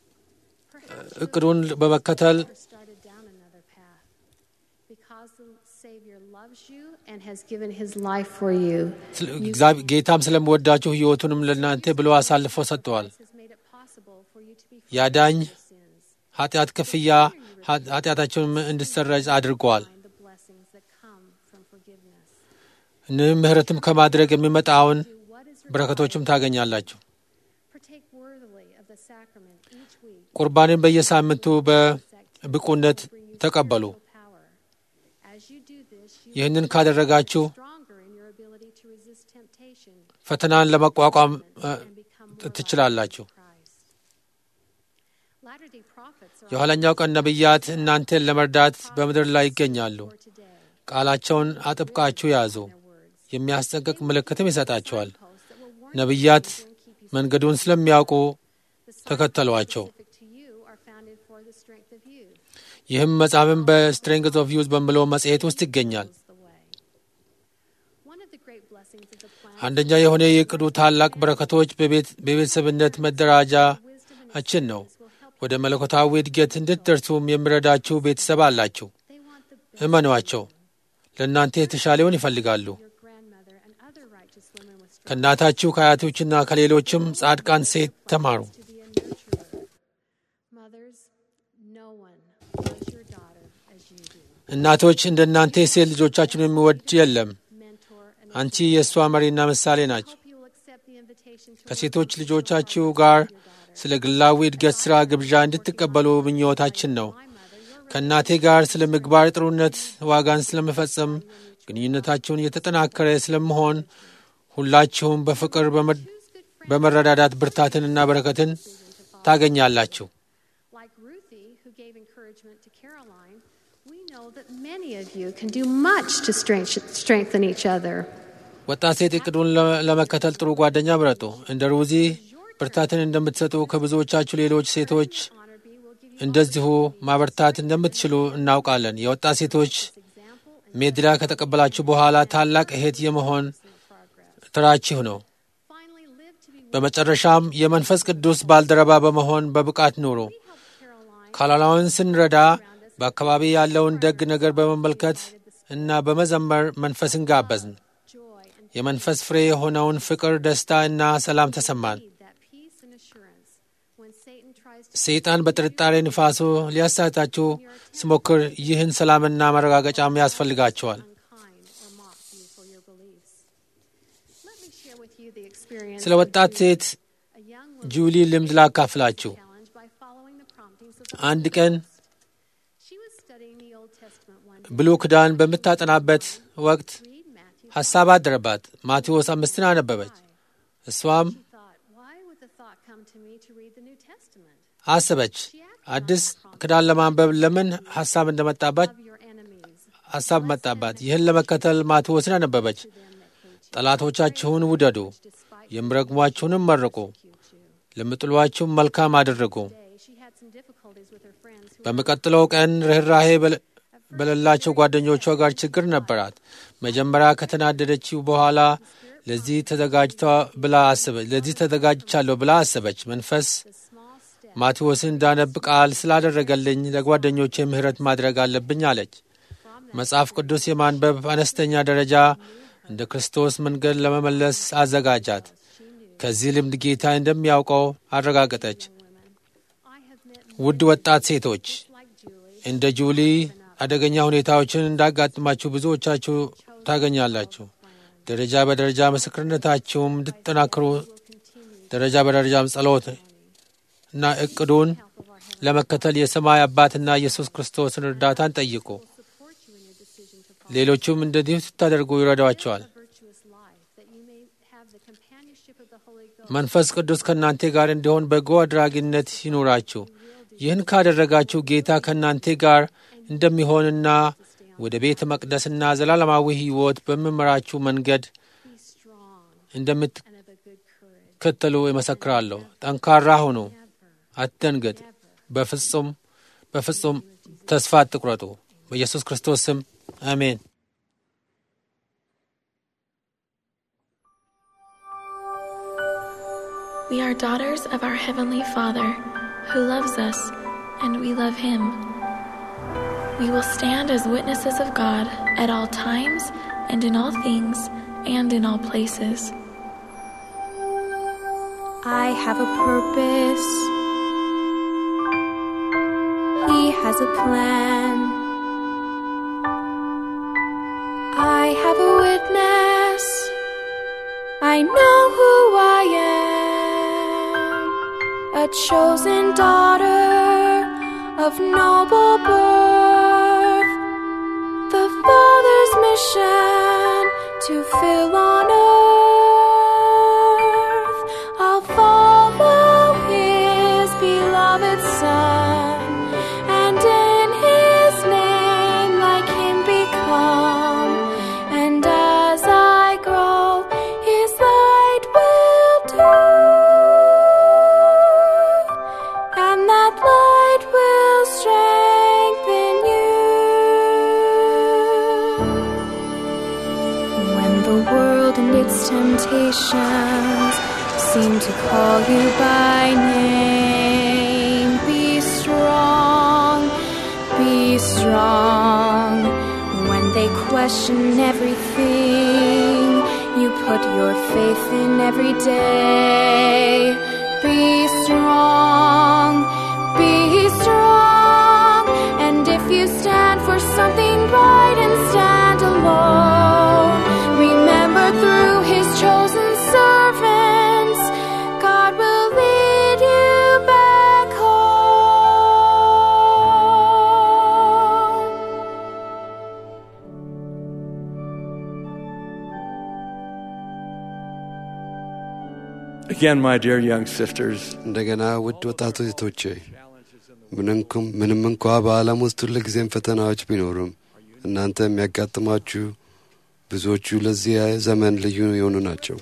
S5: perhaps
S2: እቅዱን በመከተል
S5: never started down another path. Because the Savior loves you and has given his life for you,
S2: ስለ- እግዚአብሔር- ጌታም ስለምወዳችሁ ሕይወቱንም ለእናንተ ብሎ አሳልፎ ሰጥተዋል።
S5: has made it possible for you to be
S2: ያዳኝ
S5: free of sins,
S2: ኃጢአት ክፍያ ኃ- ኃጢአታቸውን እንዲሰረዝ አድርገዋል።
S5: find the blessings that come from forgiveness.
S2: እንም ምሕረትም ከማድረግ የሚመጣውን
S5: Do what is
S2: በረከቶችም ታገኛላችሁ።
S5: partake worthily of the sacrament each week.
S2: ቁርባንን በየሳምንቱ በብቁነት ተቀበሉ።
S5: Power. As you do this, you
S2: ይህንን ካደረጋችሁ
S5: stronger in your ability to resist temptation
S2: ፈተናን ለመቋቋም እ፣
S5: and become more like
S2: ትችላላችሁ።
S5: Christ. Latter-day prophets are
S2: የኋለኛው ቀን ነቢያት እናንተን ለመርዳት በምድር ላይ ይገኛሉ።
S5: for today.
S2: ቃላቸውን አጥብቃችሁ ያዙ።
S5: Their words.
S2: የሚያስጠንቅቅ ምልክትም ይሰጣቸዋል።
S5: Posts that will warn
S2: ነቢያት
S5: you and keep you
S2: መንገዱን ስለሚያውቁ
S5: The signs
S2: ተከተሏቸው።
S5: specific to you are founded for the strength of you.
S2: ይህም መጽሐፍም በስትሬንግዝ ኦፍ ዩዝ በሚለው መጽሔት ውስጥ ይገኛል።
S5: Knows the way. One of the great blessings of the plan
S2: አንደኛ የሆነ የእቅዱ ታላቅ በረከቶች በቤት- በቤተሰብነት መደራጃችን ነው። ወደ መለኮታዊ እድገት እንድትደርሱም የሚረዳችሁ ቤተሰብ አላችሁ።
S5: they want the best
S2: እመኗቸው። ለእናንተ የተሻለውን ይፈልጋሉ።
S5: your grandmother and other righteous women with strength
S2: ከእናታችሁ ከአያቶችና ከሌሎችም ጻድቃን ሴት ተማሩ።
S5: to be a nurturer. Mothers, no one loves your daughter as you do.
S2: እናቶች እንደ እናንተ ሴት ልጆቻችሁን የሚወድ የለም።
S5: Mentor and
S2: አንቺ የእሷ መሪና ምሳሌ ናቸው።
S5: hope you will accept the invitation to
S2: ከሴቶች ልጆቻችሁ ጋር ስለ ግላዊ እድገት ሥራ ግብዣ እንድትቀበሉ ምኞታችን ነው።
S5: my mother, your
S2: ከእናቴ ጋር ስለ ምግባር ጥሩነት ዋጋን ስለመፈጸም ግንኙነታችሁን እየተጠናከረ ስለመሆን ሁላችሁም በፍቅር በመ- በመረዳዳት ብርታትንና በረከትን ታገኛላችሁ።
S5: Like Ruthie, who gave encouragement to Caroline, we know that many of you can do much to strength- strengthen each other.
S2: ወጣት ሴት እቅዱን ለ- ለመከተል ጥሩ ጓደኛ ምረጡ። እንደ ሩዚ ብርታትን እንደምትሰጡ ከብዙዎቻችሁ ሌሎች ሴቶች
S5: Honor B will give you
S2: እንደዚሁ ማበርታት እንደምትችሉ እናውቃለን። የወጣት ሴቶች
S5: example and
S2: ሜድላ ከተቀበላችሁ በኋላ ታላቅ እህት የመሆን
S5: progress.
S2: ተራችሁ ነው።
S5: Finally, live to be
S2: በመጨረሻም የመንፈስ ቅዱስ ባልደረባ በመሆን በብቃት ኑሩ።
S5: help Caroline
S2: ካላላውን ስንረዳ በአካባቢ ያለውን ደግ ነገር በመመልከት እና በመዘመር መንፈስን ጋበዝን።
S5: joy and
S2: የመንፈስ ፍሬ የሆነውን ፍቅር፣ ደስታ እና ሰላም ተሰማን።
S5: need that peace and assurance when Satan tries to
S2: ሰይጣን በጥርጣሬ ንፋሱ ሊያሳታችሁ ሲሞክር ይህን ሰላምና መረጋገጫም ያስፈልጋቸዋል።
S5: unkind or mock you for your beliefs. Let me share with you the experience
S2: ስለ
S5: of
S2: ወጣት
S5: Julie,
S2: ሴት
S5: a young woman
S2: ጁሊ ልምድ ላካፍላችሁ።
S5: challenged by following the promptings of the
S2: አንድ
S5: Holy
S2: ቀን
S5: Ghost. She was studying the Old Testament one day.
S2: ብሉይ ኪዳን በምታጠናበት ወቅት
S5: Read Matthew.
S2: ሐሳብ አደረባት። ማቴዎስ አምስትን አነበበች። እሷም
S5: She thought, why would the thought come to me to read the New Testament?
S2: አሰበች። አዲስ ኪዳን ለማንበብ ለምን ሐሳብ እንደመጣባት
S5: Love your enemies,
S2: ሐሳብ መጣባት። ይህን ለመከተል ማቴዎስን አነበበች።
S5: them that hate you,
S2: ጠላቶቻችሁን ውደዱ፣
S5: despite
S2: የሚረግሟችሁንም መርቁ፣
S5: you.
S2: ለሚጥሏችሁም መልካም አድርጉ።
S5: Today, she had some difficulties with her friends who
S2: በሚቀጥለው ቀን ርኅራሄ በለ- በሌላቸው ጓደኞቿ ጋር ችግር ነበራት። መጀመሪያ ከተናደደችው በኋላ ለዚህ ተዘጋጅታ ብላ አሰበች ለዚህ ተዘጋጅቻለሁ ብላ አሰበች። መንፈስ
S5: the small step
S2: ማቴዎስን እንዳነብ ቃል ስላደረገልኝ ለጓደኞቼ ምሕረት ማድረግ አለብኝ አለች። መጽሐፍ ቅዱስ የማንበብ አነስተኛ ደረጃ እንደ ክርስቶስ መንገድ ለመመለስ አዘጋጃት። ከዚህ ልምድ ጌታ እንደሚያውቀው አረጋገጠች።
S5: I have met
S2: ውድ ወጣት ሴቶች
S5: like Julie
S2: እንደ ጁሊ አደገኛ ሁኔታዎችን እንዳጋጥማችሁ ብዙዎቻችሁ ታገኛላችሁ። ደረጃ በደረጃ ምስክርነታችሁም እንድትጠናክሩ ደረጃ በደረጃም ጸሎት እና እቅዱን ለመከተል የሰማይ አባትና ኢየሱስ ክርስቶስን እርዳታን ጠይቁ።
S5: support you in your decision to follow
S2: ሌሎቹም እንደዚሁ ስታደርጉ ይረዷቸዋል።
S5: a virtuous life, that you may have the companionship of the Holy Ghost.
S2: መንፈስ ቅዱስ ከእናንተ ጋር እንዲሆን በጎ አድራጊነት ይኑራችሁ። ይህን ካደረጋችሁ ጌታ ከእናንተ ጋር እንደሚሆንና ወደ ቤተ መቅደስና ዘላለማዊ ሕይወት በሚመራችሁ መንገድ እንደምትከተሉ ይመሰክራለሁ። ጠንካራ ሁኑ፣ አትደንገጥ። በፍጹም በፍጹም ተስፋ አትቁረጡ። በኢየሱስ ክርስቶስ ስም አሜን።
S6: We are daughters of our Heavenly Father, who loves us, and we love Him. We will stand as witnesses of God at all times, and in all things, and in all places.
S3: I have a purpose. He has a plan. I have a witness. I know who I am. A chosen daughter of noble birth. The Father's mission to fill on earth. I'll follow His beloved Son, and in His name like Him become. And as I grow, His light will do, and that light will strengthen you. When the world and its temptations seem to call you by name, be strong, be strong. When they question everything, you put your faith in every day. Be strong, be strong. And if you stand for something right and stand alone, remember through his chosen servants, God will lead you back home.
S7: Again, my dear young sisters,
S4: እንደገና ውድ ወጣቱ እህቶቼ ምንንኩም- ምንም እንኳ በዓለም ውስጥ ሁልጊዜም ፈተናዎች ቢኖሩም እናንተ የሚያጋጥማችሁ ብዙዎቹ ለዚህ ዘመን ልዩ የሆኑ ናቸው።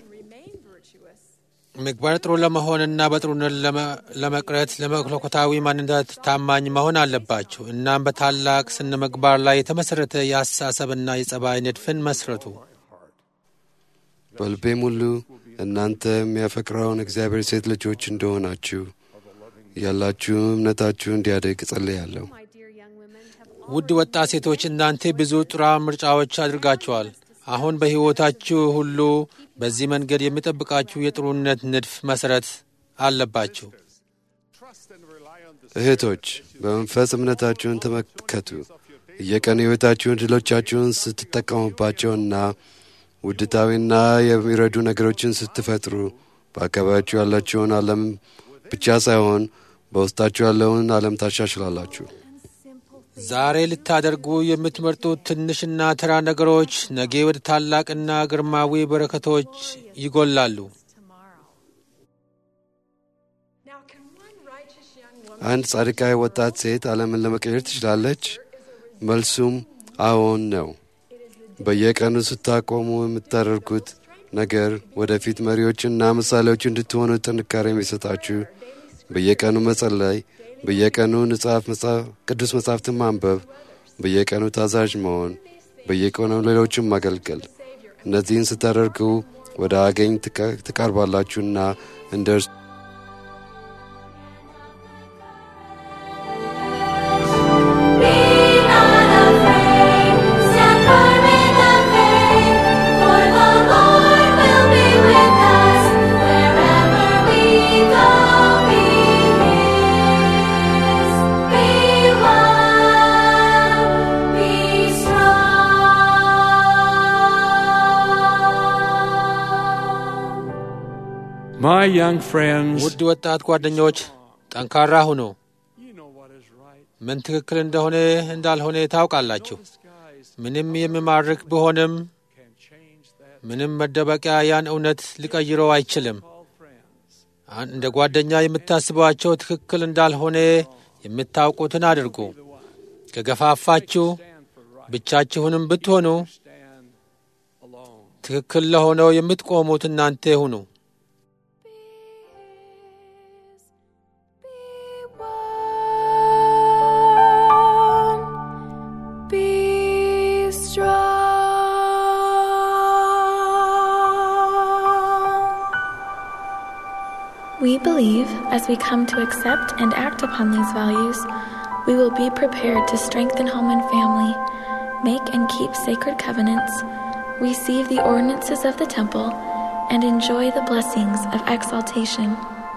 S2: ምግባር ጥሩ ለመሆንና በጥሩነት ለመ- ለመቅረት ለመለኮታዊ ማንነት ታማኝ መሆን አለባችሁ። እናም በታላቅ ስነ ምግባር ላይ የተመሠረተ የአስተሳሰብና የጸባይ ንድፍን መስረቱ።
S4: በልቤም ሁሉ እናንተ የሚያፈቅረውን እግዚአብሔር ሴት ልጆች እንደሆናችሁ ያላችሁ እምነታችሁ እንዲያደግ እጸልያለሁ።
S5: My dear young women have
S2: ውድ ወጣት ሴቶች እናንተ ብዙ ጥራ ምርጫዎች አድርጋችኋል። አሁን በሕይወታችሁ ሁሉ በዚህ መንገድ የሚጠብቃችሁ የጥሩነት ንድፍ መሠረት አለባችሁ።
S4: እህቶች በመንፈስ እምነታችሁን ተመልከቱ። የቀን ሕይወታችሁን ድሎቻችሁን ስትጠቀሙባቸውና ውድታዊና የሚረዱ ነገሮችን ስትፈጥሩ በአካባቢያችሁ ያላችሁን ዓለም ብቻ ሳይሆን በውስጣችሁ ያለውን ዓለም ታሻሽላላችሁ።
S2: ዛሬ ልታደርጉ የምትመርጡት ትንሽና ተራ ነገሮች ነገ ወደ ታላቅና ግርማዊ በረከቶች ይጎላሉ።
S4: አንድ ጻድቃዊ ወጣት ሴት ዓለምን ለመቀየር ትችላለች? መልሱም አዎን ነው። በየቀኑ ስታቆሙ የምታደርጉት ነገር ወደፊት መሪዎችና ምሳሌዎች እንድትሆኑ ጥንካሬ የሚሰጣችሁ በየቀኑ መጸለይ፣ በየቀኑ ንጻፍ ቅዱስ መጻሕፍትን ማንበብ፣ በየቀኑ ታዛዥ መሆን፣ በየቀኑ ሌሎችን ማገልገል። እነዚህን ስታደርጉ ወደ አገኝ ትቀ- ትቀርባላችሁና እንደ እርሱ
S3: Be not afraid, stand firm in the faith, for the Lord will be with us wherever we go. Be His, be one, be strong.
S7: my young friends,
S2: ውድ ወጣት ጓደኞች ጠንካራ ሁኑ።
S7: you know what is right.
S2: ምን ትክክል እንደሆነ እንዳልሆነ ታውቃላችሁ። ምንም የሚማርክ ቢሆንም
S7: Can change that.
S2: ምንም መደበቂያ ያን እውነት ሊቀይረው አይችልም።
S7: All friends,
S2: አን- እንደ ጓደኛ የምታስቧቸው ትክክል እንዳልሆነ የምታውቁትን አድርጉ። ከገፋፋችሁ
S7: stand for right.
S2: ብቻችሁንም ብትሆኑ
S7: Stand alone.
S2: ትክክል ለሆነው የምትቆሙት እናንተ ሁኑ።
S6: Be strong. We believe as we come to accept and act upon these values, we will be prepared to strengthen home and family, make and keep sacred covenants, receive the ordinances of the temple, and enjoy the blessings of exaltation.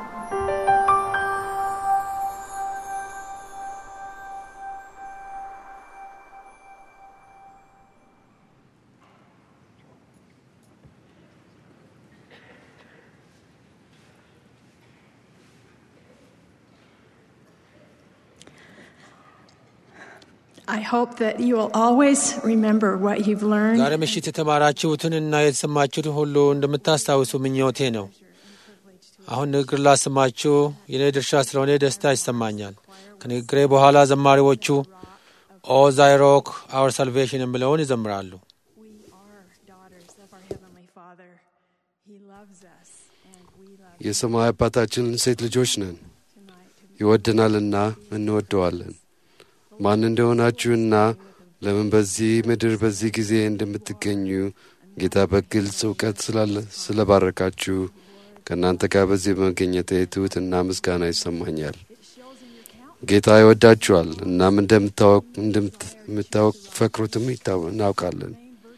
S1: I hope that you will always remember what you've learned.
S2: ዛሬ ምሽት የተማራችሁትንና የተሰማችሁትን ሁሉ እንደምታስታውሱ ምኞቴ ነው። አሁን ንግግር ላሰማችሁ የኔ ድርሻ ስለሆነ ደስታ ይሰማኛል። ከንግግሬ በኋላ ዘማሪዎቹ ኦ ዛይሮክ አወር ሳልቬሽን የሚለውን ይዘምራሉ።
S1: We are daughters of our Heavenly Father. He loves us, and we love
S4: የሰማይ አባታችን ሴት ልጆች ነን፣
S1: tonight.
S4: ይወደናልና እንወደዋለን። ማን እንደሆናችሁና ለምን በዚህ ምድር በዚህ ጊዜ እንደምትገኙ ጌታ በግልጽ እውቀት ስላለ ስለባረካችሁ ከእናንተ ጋር በዚህ በመገኘቴ ትሑትና ምስጋና ይሰማኛል። ጌታ ይወዳችኋል። እናም እንደምታፈቅሩትም ይታወ- እናውቃለን።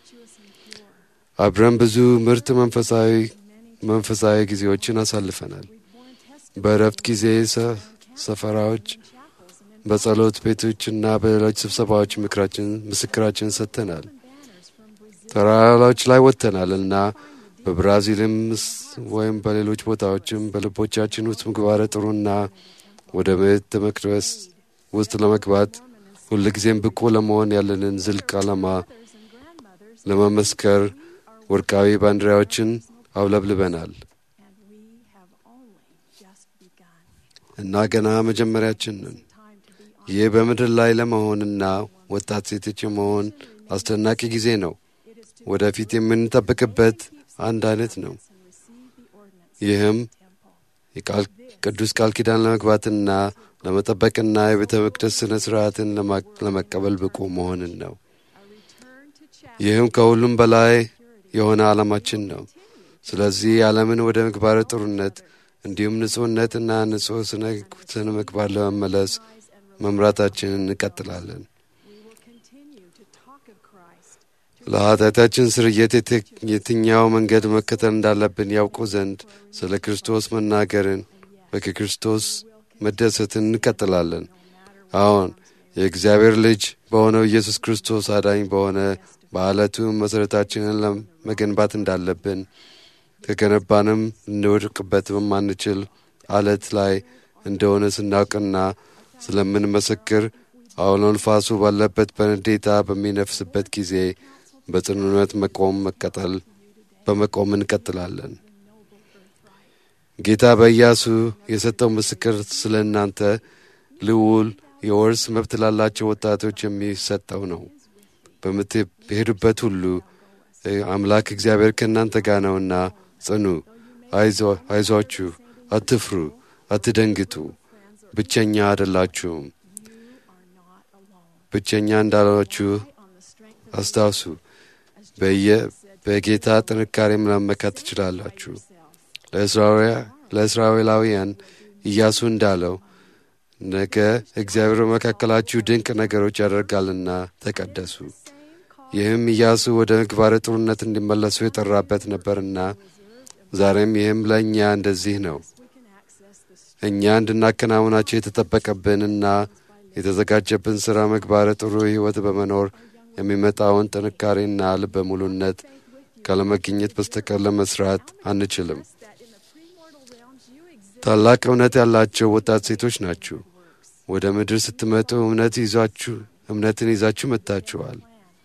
S4: አብረን ብዙ ምርጥ መንፈሳዊ መንፈሳዊ ጊዜዎችን አሳልፈናል። በእረፍት ጊዜ ሰ- ሰፈራዎች፣ በጸሎት ቤቶችና በሌሎች ስብሰባዎች ምክራችን ምስክራችን ሰጥተናል። ተራራዎች ላይ ወጥተናል እና በብራዚልም ስ- ወይም በሌሎች ቦታዎችም በልቦቻችን ውስጥ ምግባረ ጥሩና ወደ ቤተ መቅደስ ውስጥ ለመግባት ሁልጊዜም ብቁ ለመሆን ያለንን ዝልቅ ዓላማ ለመመስከር ወርቃዊ ባንዲራዎችን አውለብልበናል
S1: And we have only just begun.
S4: እና ገና መጀመሪያችን ነን።
S1: Time to be
S4: ይህ በምድር ላይ ለመሆንና ወጣት ሴቶች የመሆን አስደናቂ ጊዜ ነው። ወደፊት የምንጠብቅበት አንድ አይነት ነው።
S1: and receive the ordinance
S4: ይህም
S1: temple.
S4: የቃል ቅዱስ ቃል ኪዳን ለመግባትና ለመጠበቅና የቤተ መቅደስ ሥነ ሥርዓትን ለማ- ለመቀበል ብቁ መሆንን ነው።
S1: A return to chapter
S4: ይህም ከሁሉም በላይ የሆነ ዓላማችን ነው። ስለዚህ ዓለምን ወደ ምግባረ ጥሩነት እንዲሁም ንጹሕነትና ንጹሕ ስነ ስነ ምግባር ለመመለስ መምራታችንን እንቀጥላለን።
S1: we will continue to talk of Christ.
S4: ለኃጢአታችን ስርየት የት- የትኛው መንገድ መከተል እንዳለብን ያውቁ ዘንድ ስለ ክርስቶስ መናገርን በክርስቶስ መደሰትን እንቀጥላለን። አዎን የእግዚአብሔር ልጅ በሆነው ኢየሱስ ክርስቶስ አዳኝ በሆነ በዓለቱ መሠረታችንን ለመገንባት እንዳለብን ከገነባንም ልንወድቅበት በማንችል አለት ላይ እንደሆነ ስናውቅና ስለምንመሰክር አውሎ ንፋሱ ባለበት በንዴታ በሚነፍስበት ጊዜ በጽኑነት መቆም መቀጠል በመቆም እንቀጥላለን። ጌታ በኢያሱ የሰጠው ምስክር ስለ እናንተ ልዑል የወርስ መብት ላላቸው ወጣቶች የሚሰጠው ነው። በምትሄዱበት ሁሉ እ፣ አምላክ እግዚአብሔር ከእናንተ ጋር ነውና ጽኑ፣ አይዞ- አይዟችሁ፣ አትፍሩ፣ አትደንግጡ፣ ብቸኛ አይደላችሁም። ብቸኛ እንዳላችሁ አስታውሱ። በየ- በጌታ ጥንካሬም ለመመካት ትችላላችሁ። ለእስራኤላ- ለእስራኤላውያን ኢያሱ እንዳለው ነገ እግዚአብሔር በመካከላችሁ ድንቅ ነገሮች ያደርጋልና ተቀደሱ። ይህም ኢያሱ ወደ ምግባረ ጥሩነት እንዲመለሱ የጠራበት ነበርና ዛሬም ይህም ለእኛ እንደዚህ ነው። እኛ እንድናከናውናቸው የተጠበቀብንና የተዘጋጀብን ሥራ ምግባረ ጥሩ ሕይወት በመኖር የሚመጣውን ጥንካሬና ልበ ሙሉነት ካለመገኘት በስተቀር ለመስራት አንችልም። ታላቅ እምነት ያላቸው ወጣት ሴቶች ናችሁ። ወደ ምድር ስትመጡ እምነት ይዛችሁ እምነትን ይዛችሁ መጥታችኋል።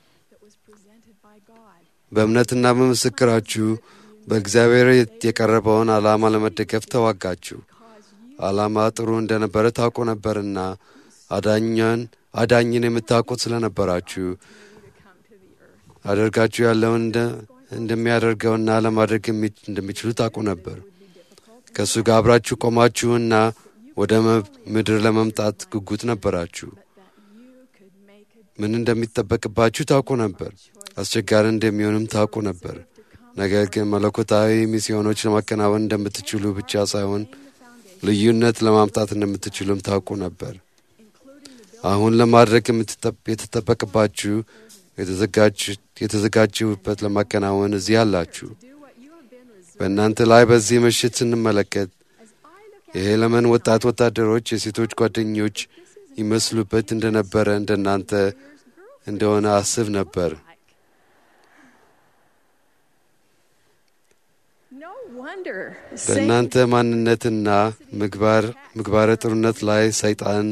S4: በእምነትና በምስክራችሁ በእግዚአብሔር የቀረበውን ዓላማ ለመደገፍ ተዋጋችሁ። ዓላማ ጥሩ እንደነበረ ታውቁ ነበርና አዳኛን አዳኝን የምታውቁት ስለነበራችሁ አደርጋችሁ ያለውን እንደ እንደሚያደርገውና ለማድረግ የሚ- እንደሚችሉ ታውቁ ነበር። ከእሱ ጋር አብራችሁ ቆማችሁና ወደ መ- ምድር ለመምጣት ጉጉት ነበራችሁ። ምን እንደሚጠበቅባችሁ ታውቁ ነበር። አስቸጋሪ እንደሚሆንም ታውቁ ነበር። ነገር ግን መለኮታዊ ሚስዮኖች ለማከናወን እንደምትችሉ ብቻ ሳይሆን ልዩነት ለማምጣት እንደምትችሉም ታውቁ ነበር። አሁን ለማድረግ የምትጠብ- የተጠበቅባችሁ የተዘጋጅ- የተዘጋጀሁበት ለማከናወን እዚህ አላችሁ። በእናንተ ላይ በዚህ ምሽት ስንመለከት የሄለመን ወጣት ወታደሮች የሴቶች ጓደኞች ይመስሉበት እንደነበረ እንደናንተ እንደሆነ አስብ ነበር።
S1: No wonder
S4: በእናንተ ማንነትና ምግባር ምግባረ ጥሩነት ላይ ሰይጣን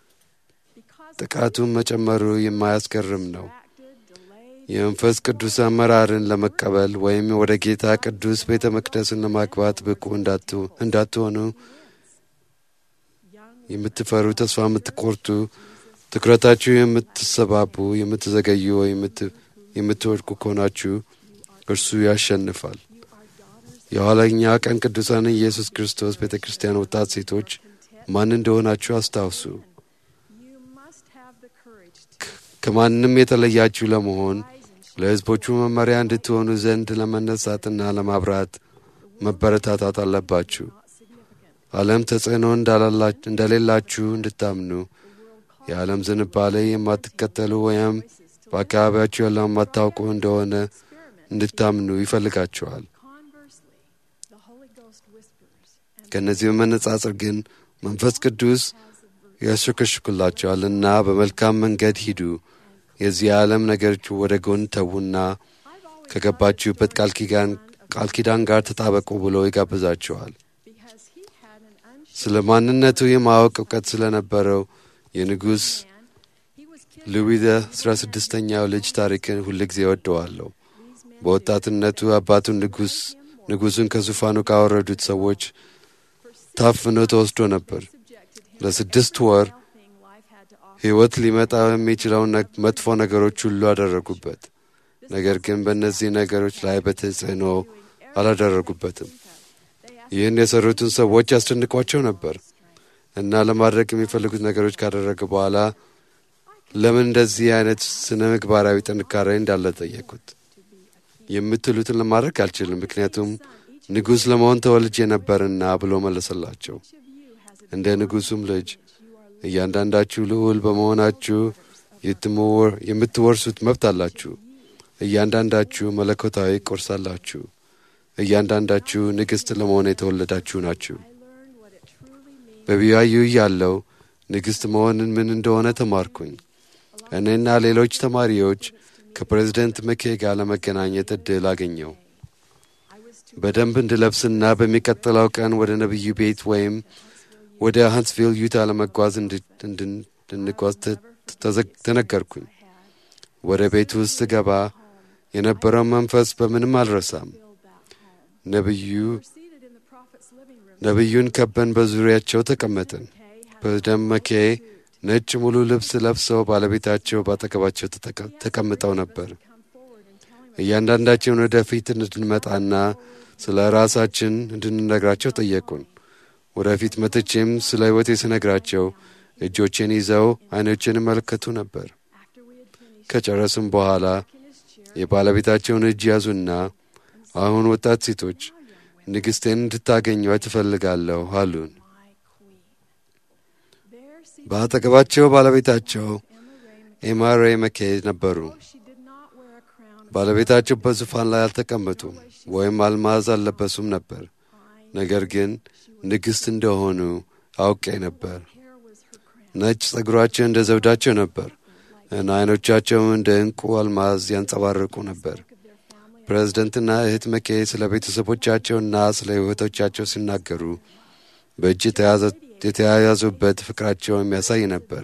S4: ጥቃቱን መጨመሩ የማያስገርም ነው። የመንፈስ ቅዱስ አመራርን ለመቀበል ወይም ወደ ጌታ ቅዱስ ቤተ መቅደስን ለማግባት ብቁ እንዳቱ- እንዳትሆኑ የምትፈሩ፣ ተስፋ የምትቆርጡ፣ ትኩረታችሁ የምትሰባቡ፣ የምትዘገዩ ወይም የምት- የምትወድቁ ከሆናችሁ እርሱ ያሸንፋል። የኋለኛ ቀን ቅዱሳን ኢየሱስ ክርስቶስ ቤተ ክርስቲያን ወጣት ሴቶች ማን እንደሆናችሁ አስታውሱ።
S1: you must have the courage to
S4: ከማንም የተለያችሁ ለመሆን ለሕዝቦቹ መመሪያ እንድትሆኑ ዘንድ ለመነሳትና ለማብራት መበረታታት አለባችሁ። ዓለም ተጽዕኖ እንዳላላ- እንደሌላችሁ እንድታምኑ የዓለም ዝንባሌ የማትከተሉ ወይም በአካባቢያችሁ ያለው የማታውቁ እንደሆነ እንድታምኑ ይፈልጋችኋል።
S1: conversely, the Holy Ghost whispers and
S4: ከእነዚህ በመነጻጸር ግን መንፈስ ቅዱስ ያሸከሽኩላቸዋልና በመልካም መንገድ ሂዱ፣ የዚህ ዓለም ነገሮች ወደ ጎን ተዉና ከገባችሁበት ቃል ኪዳን ቃል ኪዳን ጋር ተጣበቁ ብሎ ይጋብዛችኋል።
S1: because he had an unshaken
S4: ስለ ማንነቱ የማወቅ እውቀት ስለነበረው የንጉሥ
S1: he was killed
S4: ሉዊ አስራ ስድስተኛው ልጅ ታሪክን ሁልጊዜ እወደዋለሁ። በወጣትነቱ አባቱን ንጉሥ ንጉሡን ከዙፋኑ ካወረዱት ሰዎች ታፍኖ ተወስዶ ነበር። ለስድስት ወር
S1: thing life had to offer.
S4: ሕይወት ሊመጣ የሚችለውን ነግ- መጥፎ ነገሮች ሁሉ አደረጉበት። ነገር ግን በእነዚህ ነገሮች ላይ በተጽዕኖ አላደረጉበትም። ይህን የሰሩትን ሰዎች ያስደንቋቸው ነበር እና ለማድረግ የሚፈልጉት ነገሮች ካደረገ በኋላ ለምን እንደዚህ አይነት ስነ ምግባራዊ ጥንካሬ እንዳለ ጠየቁት። የምትሉትን ለማድረግ አልችልም፣ ምክንያቱም ንጉሥ ለመሆን ተወልጄ ነበርና ብሎ መለሰላቸው። እንደ ንጉሡም ልጅ እያንዳንዳችሁ ልዑል በመሆናችሁ የትምወር- የምትወርሱት መብት አላችሁ። እያንዳንዳችሁ መለኮታዊ ቁርስ አላችሁ። እያንዳንዳችሁ ንግሥት ለመሆን የተወለዳችሁ ናችሁ። በቢያዩ ያለው ንግሥት መሆንን ምን እንደሆነ ተማርኩኝ። እኔና ሌሎች ተማሪዎች ከፕሬዝደንት መኬ ጋር ለመገናኘት እድል አገኘው። በደንብ እንድለብስና በሚቀጥለው ቀን ወደ ነቢዩ ቤት ወይም ወደ ሃንስቪል ዩታ ለመጓዝ እንድ- እንድን- እንድንጓዝ ተ- ተዘ- ተነገርኩኝ። ወደ ቤቱ ውስጥ ስገባ የነበረው መንፈስ በምንም አልረሳም። ነቢዩ
S1: Seated in the prophet's living room,
S4: ነቢዩን ከበን በዙሪያቸው ተቀመጥን። ፕሬዝደንት መኬ ነጭ ሙሉ ልብስ ለብሰው ባለቤታቸው ባጠገባቸው ተጠቀ- ተቀምጠው ነበር። እያንዳንዳቸውን ወደፊት እንድንመጣና ስለ ራሳችን እንድንነግራቸው ጠየቁን። ወደፊት መጥቼም ስለ ሕይወቴ ስነግራቸው እጆቼን ይዘው ዓይኖቼን ይመለከቱ ነበር። ከጨረስም በኋላ የባለቤታቸውን እጅ ያዙና አሁን ወጣት ሴቶች ንግሥቴን እንድታገኟት ትፈልጋለሁ አሉን።
S1: there seated,
S4: በአጠገባቸው ባለቤታቸው ኤማሬ መኬ ነበሩ።
S1: she did not wear a crown.
S4: ባለቤታቸው በዙፋን ላይ አልተቀመጡም ወይም አልማዝ አልለበሱም ነበር። ነገር ግን ንግሥት እንደሆኑ አውቄ ነበር።
S1: Hair was her crown.
S4: ነጭ ጸጉራቸው እንደ ዘውዳቸው ነበር እና ዓይኖቻቸው እንደ ዕንቁ አልማዝ ያንጸባርቁ ነበር። ፕሬዝደንትና እህት መኬ ስለ ቤተሰቦቻቸውና ስለ ሕይወቶቻቸው ሲናገሩ በእጅ የተያዘ- የተያያዙበት ፍቅራቸው የሚያሳይ ነበር።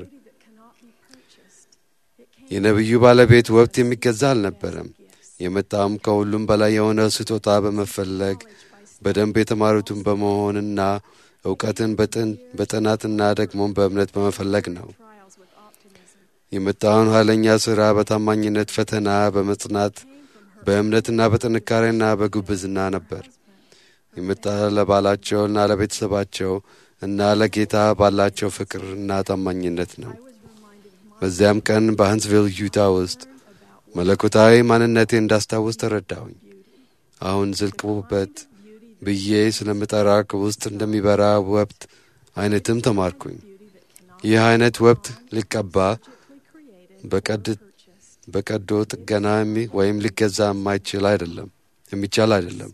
S4: የነቢዩ ባለቤት ወቅት የሚገዛ አልነበረም። የመጣውም ከሁሉም በላይ የሆነ ስጦታ በመፈለግ በደንብ የተማሩትን በመሆንና እውቀትን በጥን- በጥናትና ደግሞም በእምነት በመፈለግ ነው።
S1: Trials with optimism.
S4: የመጣውን ኃይለኛ ሥራ በታማኝነት ፈተና በመጽናት በእምነትና በጥንካሬና በጉብዝና ነበር። የመጣ ለባላቸውና ለቤተሰባቸው እና ለጌታ ባላቸው ፍቅርና ታማኝነት ነው። በዚያም ቀን በሃንስቪል ዩታ ውስጥ መለኮታዊ ማንነቴ እንዳስታውስ ተረዳሁኝ። አሁን ዝልቅ ውበት ብዬ ስለምጠራ ውስጥ እንደሚበራ ወብት አይነትም ተማርኩኝ። ይህ አይነት ወብት ሊቀባ በቀዶ ጥገና ወይም ሊገዛ የማይችል አይደለም የሚቻል አይደለም።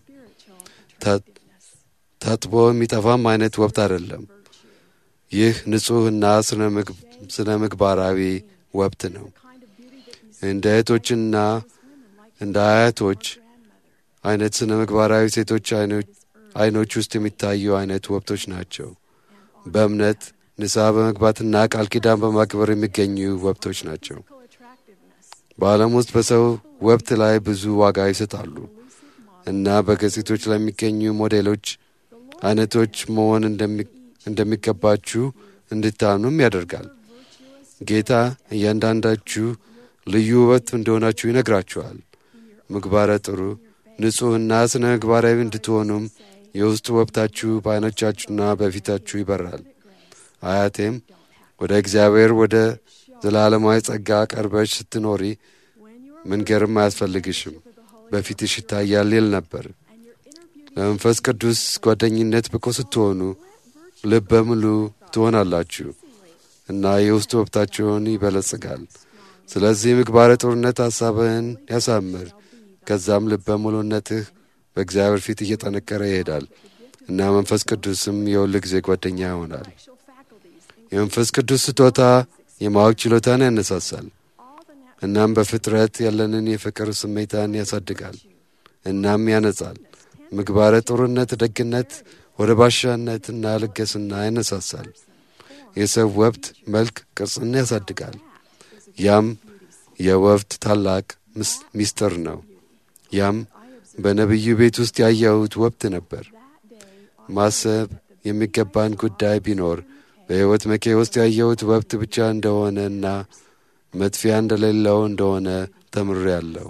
S4: ታጥቦ የሚጠፋም አይነት ወብት አይደለም። ይህ ንጹሕና ስነ ምግባራዊ ወብት ነው። እንደ እህቶችና እንደ አያቶች አይነት ስነ ምግባራዊ ሴቶች አይኖች ውስጥ የሚታዩ አይነት ወብቶች ናቸው። በእምነት ንስሐ በመግባትና ቃል ኪዳን በማክበር የሚገኙ ወብቶች ናቸው። በዓለም ውስጥ በሰው ወብት ላይ ብዙ ዋጋ ይሰጣሉ እና በገጽቶች ላይ የሚገኙ ሞዴሎች አይነቶች መሆን እንደሚገባችሁ እንድታምኑም ያደርጋል። ጌታ እያንዳንዳችሁ ልዩ ውበት እንደሆናችሁ ይነግራችኋል። ምግባረ ጥሩ፣ ንጹሕና ስነ ምግባራዊ እንድትሆኑም የውስጥ ወብታችሁ በዓይኖቻችሁና በፊታችሁ ይበራል። አያቴም ወደ እግዚአብሔር ወደ ዘላለማዊ ጸጋ ቀርበሽ ስትኖሪ መንገርም አያስፈልግሽም፣ በፊትሽ ይታያል ይል ነበር። ለመንፈስ ቅዱስ ጓደኝነት ብቁ ስትሆኑ ልበ ሙሉ ትሆናላችሁ እና የውስጥ ወብታችሁን ይበለጽጋል። ስለዚህ ምግባረ ጥሩነት ሐሳብህን ያሳምር። ከዛም ልበ ሙሉነትህ በእግዚአብሔር ፊት እየጠነከረ ይሄዳል እና መንፈስ ቅዱስም የሁል ጊዜ ጓደኛ ይሆናል። የመንፈስ ቅዱስ ስጦታ የማወቅ ችሎታን ያነሳሳል። እናም በፍጥረት ያለንን የፍቅር ስሜታን ያሳድጋል እናም ያነጻል። ምግባረ ጥሩነት፣ ደግነት ወደ ባሻነትና ልገስና ያነሳሳል። የሰው ወብት መልክ ቅርጽን ያሳድጋል። ያም የወብት ታላቅ ሚስጥር ነው። ያም በነቢዩ ቤት ውስጥ ያየሁት ወብት ነበር። ማሰብ የሚገባን ጉዳይ ቢኖር በሕይወት መኬ ውስጥ ያየሁት ወብት ብቻ እንደሆነና መጥፊያ እንደሌለው እንደሆነ ተምሬያለሁ።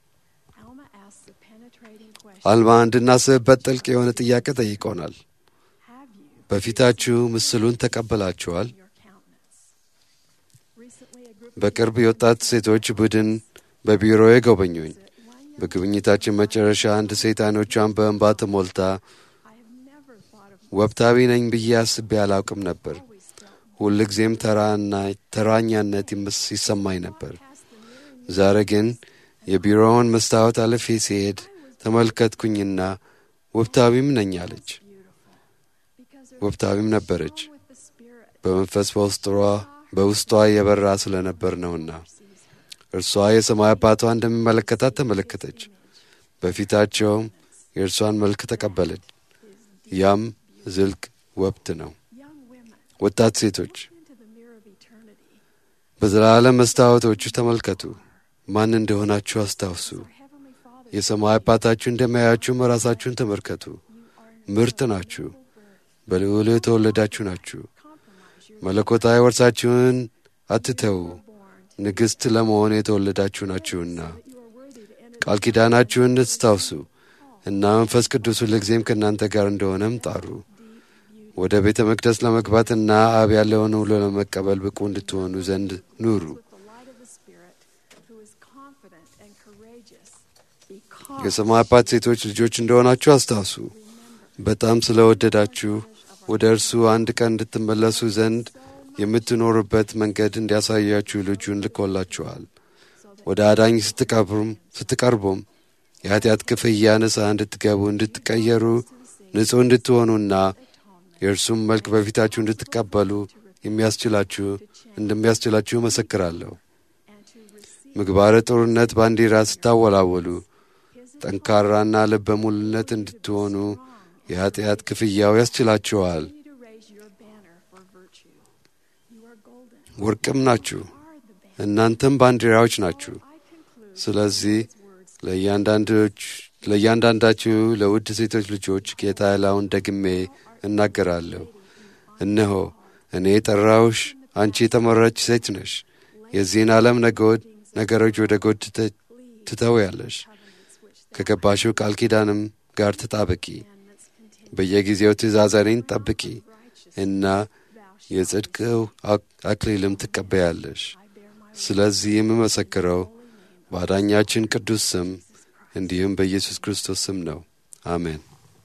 S4: አልማ እንድናስብበት ጥልቅ የሆነ ጥያቄ ጠይቆናል። በፊታችሁ ምስሉን ተቀበላችኋል? በቅርብ የወጣት ሴቶች ቡድን በቢሮዬ ጎበኙኝ። በጉብኝታችን መጨረሻ አንድ ሴት አይኖቿን በእንባ ተሞልታ ወብታዊ ነኝ ብዬ አስቤ አላውቅም ነበር። ሁልጊዜም ተራኛነት ይሰማኝ ነበር። ዛሬ ግን የቢሮውን መስታወት አልፌ ሲሄድ ተመልከትኩኝና ወብታዊም ነኝ አለች። ወብታዊም ነበረች። በመንፈስ በውስጧ የበራ ስለነበር ነውና እርሷ የሰማይ አባቷ እንደሚመለከታት ተመለከተች። በፊታቸውም የእርሷን መልክ ተቀበለች። ያም ዝልቅ ወብት ነው። ወጣት ሴቶች በዘላለም መስታወቶቹ ተመልከቱ። ማን እንደሆናችሁ አስታውሱ። የሰማይ አባታችሁ እንደሚያያችሁም ራሳችሁን ተመልከቱ። ምርጥ ናችሁ። በልዑል የተወለዳችሁ ናችሁ። መለኮታዊ ወርሳችሁን አትተዉ። ንግሥት ለመሆን የተወለዳችሁ ናችሁና ቃል ኪዳናችሁን እንድታስታውሱ እና መንፈስ ቅዱስ ሁልጊዜም ከእናንተ ጋር እንደሆነም ጣሩ። ወደ ቤተ መቅደስ ለመግባትና አብ ያለውን ሁሉ ለመቀበል ብቁ እንድትሆኑ ዘንድ ኑሩ። የሰማይ አባት ሴቶች ልጆች እንደሆናችሁ አስታውሱ። በጣም ስለወደዳችሁ ወደ እርሱ አንድ ቀን እንድትመለሱ ዘንድ የምትኖሩበት መንገድ እንዲያሳያችሁ ልጁን ልኮላችኋል። ወደ አዳኝ ስትቀርቡም የኃጢአት ክፍያ ንስሐ እንድትገቡ እንድትቀየሩ፣ ንጹሕ እንድትሆኑና የእርሱም መልክ በፊታችሁ እንድትቀበሉ የሚያስችላችሁ እንደሚያስችላችሁ መሰክራለሁ። ምግባረ ጥሩነት ባንዲራ ስታወላወሉ ጠንካራና ልበ ሙሉነት እንድትሆኑ የኃጢአት ክፍያው ያስችላችኋል። ወርቅም ናችሁ፣ እናንተም ባንዲራዎች ናችሁ። ስለዚህ ለእያንዳንዳችሁ ለውድ ሴቶች ልጆች ጌታ ያለውን ደግሜ እናገራለሁ። እነሆ እኔ የጠራውሽ አንቺ የተመረች ሴት ነሽ። የዚህን ዓለም ነገሮች ወደ ጎድ ትተውያለሽ። ከገባሽው ቃል ኪዳንም ጋር ተጣበቂ። በየጊዜው ትእዛዛኔን ጠብቂ እና የጽድቅው አክሊልም ትቀበያለሽ። ስለዚህ የምመሰክረው በአዳኛችን ቅዱስ ስም እንዲሁም በኢየሱስ ክርስቶስ ስም ነው። አሜን።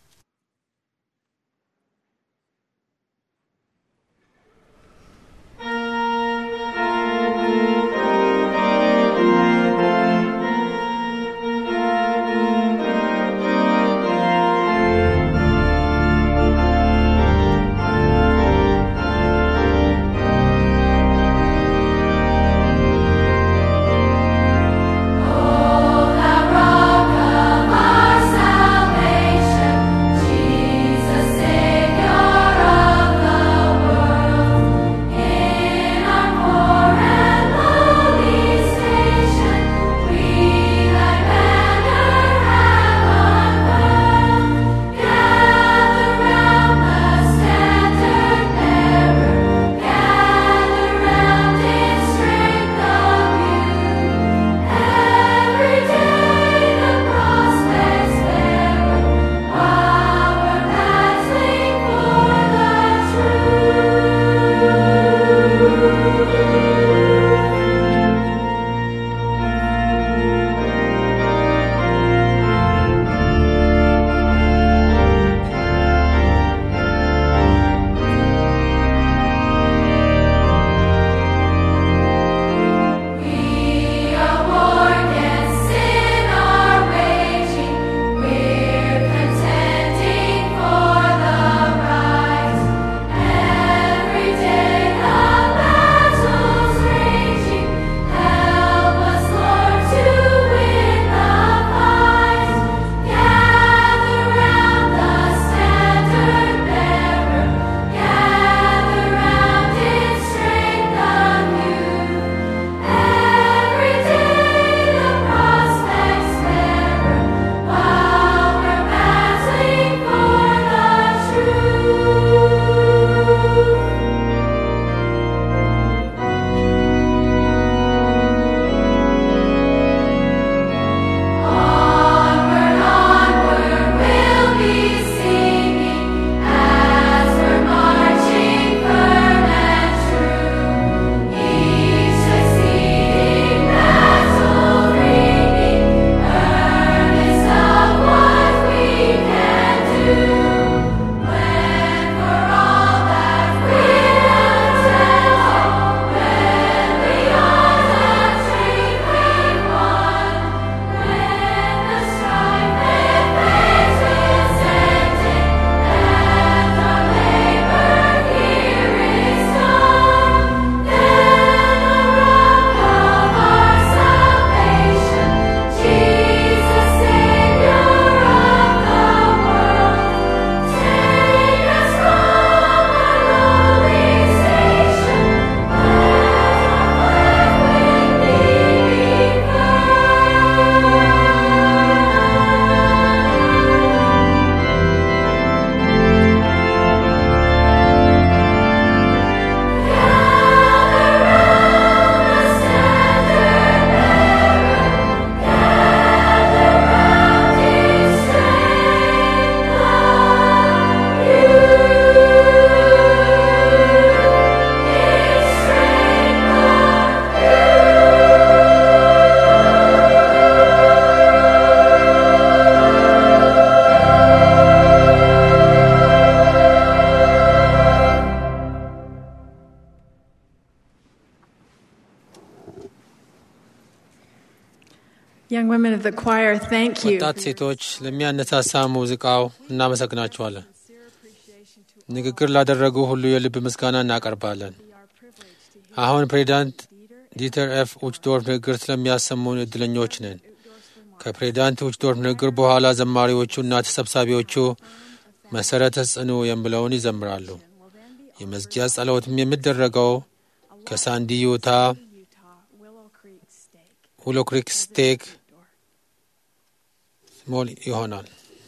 S1: Young women of the choir, thank you.
S2: ወጣት ሴቶች ለሚያነሳሳ ሙዚቃው እናመሰግናችኋለን። ንግግር ላደረጉ ሁሉ የልብ ምስጋና እናቀርባለን። አሁን ፕሬዚዳንት ዲተር ኤፍ ኡችዶርፍ ንግግር ስለሚያሰሙን እድለኞች ነን። ከፕሬዚዳንት ኡችዶርፍ ንግግር በኋላ ዘማሪዎቹ እና ተሰብሳቢዎቹ መሰረተ ጽኑ የሚለውን ይዘምራሉ። የመዝጊያ ጸሎትም የሚደረገው ከሳንዲ ዩታ ውሎ ክሪክ ስቴክ ሞል ይሆናል።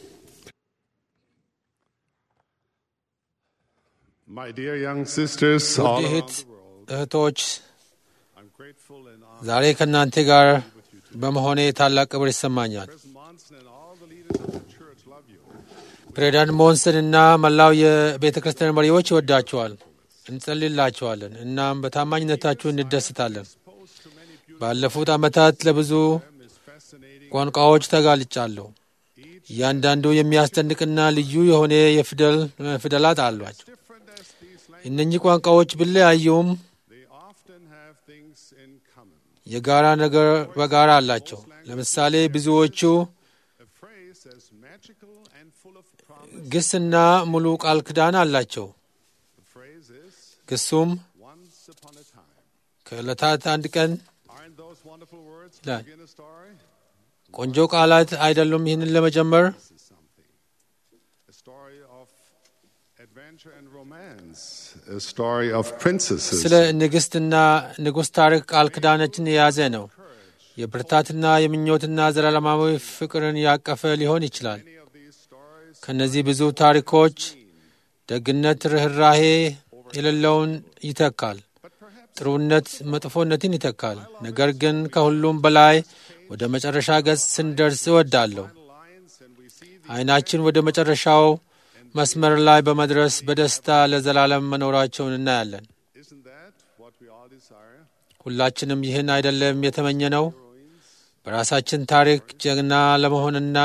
S8: My dear young sisters, all
S2: ውድ
S8: around
S2: እህት
S8: the world,
S2: እህቶች
S8: I'm grateful and honored.
S2: ዛሬ ከእናንተ ጋር በመሆኔ ታላቅ ክብር ይሰማኛል።
S8: President Monson and all the leaders of the church love you.
S2: ፕሬዚዳንት ሞንሰን እና መላው የቤተ ክርስቲያን መሪዎች ይወዳችኋል። እንጸልላችኋለን። እናም በታማኝነታችሁ እንደስታለን። ባለፉት ዓመታት ለብዙ ቋንቋዎች ተጋልጫለሁ። እያንዳንዱ የሚያስደንቅና ልዩ የሆነ የፊደል ፊደላት አሏቸው። እነኚህ ቋንቋዎች ቢለያዩም
S8: They often have things in common.
S2: የጋራ ነገር በጋራ አላቸው። ለምሳሌ ብዙዎቹ
S8: A phrase as magical and full of promise.
S2: ግስና ሙሉ ቃል ኪዳን አላቸው።
S8: The phrase is
S2: ግሱም
S8: once upon a time.
S2: ከዕለታት አንድ ቀን
S8: Aren't those wonderful words to
S2: Yeah.
S8: begin a story?
S2: ቆንጆ ቃላት አይደሉም? ይህንን ለመጀመር
S8: This is something. A story of adventure and romance. A story of princesses.
S2: ስለ ንግሥትና ንጉሥ ታሪክ ቃል ኪዳኖችን የያዘ ነው። የብርታትና የምኞትና ዘላለማዊ ፍቅርን ያቀፈ ሊሆን ይችላል።
S8: Many of these stories
S2: ከእነዚህ ብዙ ታሪኮች ደግነት ርኅራሄ የሌለውን ይተካል። ጥሩነት መጥፎነትን ይተካል። ነገር ግን ከሁሉም በላይ ወደ መጨረሻ ገጽ ስንደርስ እወዳለሁ።
S8: lines and we see the
S2: ዓይናችን ወደ መጨረሻው መስመር ላይ በመድረስ በደስታ ለዘላለም መኖራቸውን እናያለን።
S8: isn't that what we all desire?
S2: ሁላችንም ይህን አይደለም የተመኘ ነው? በራሳችን ታሪክ ጀግና ለመሆንና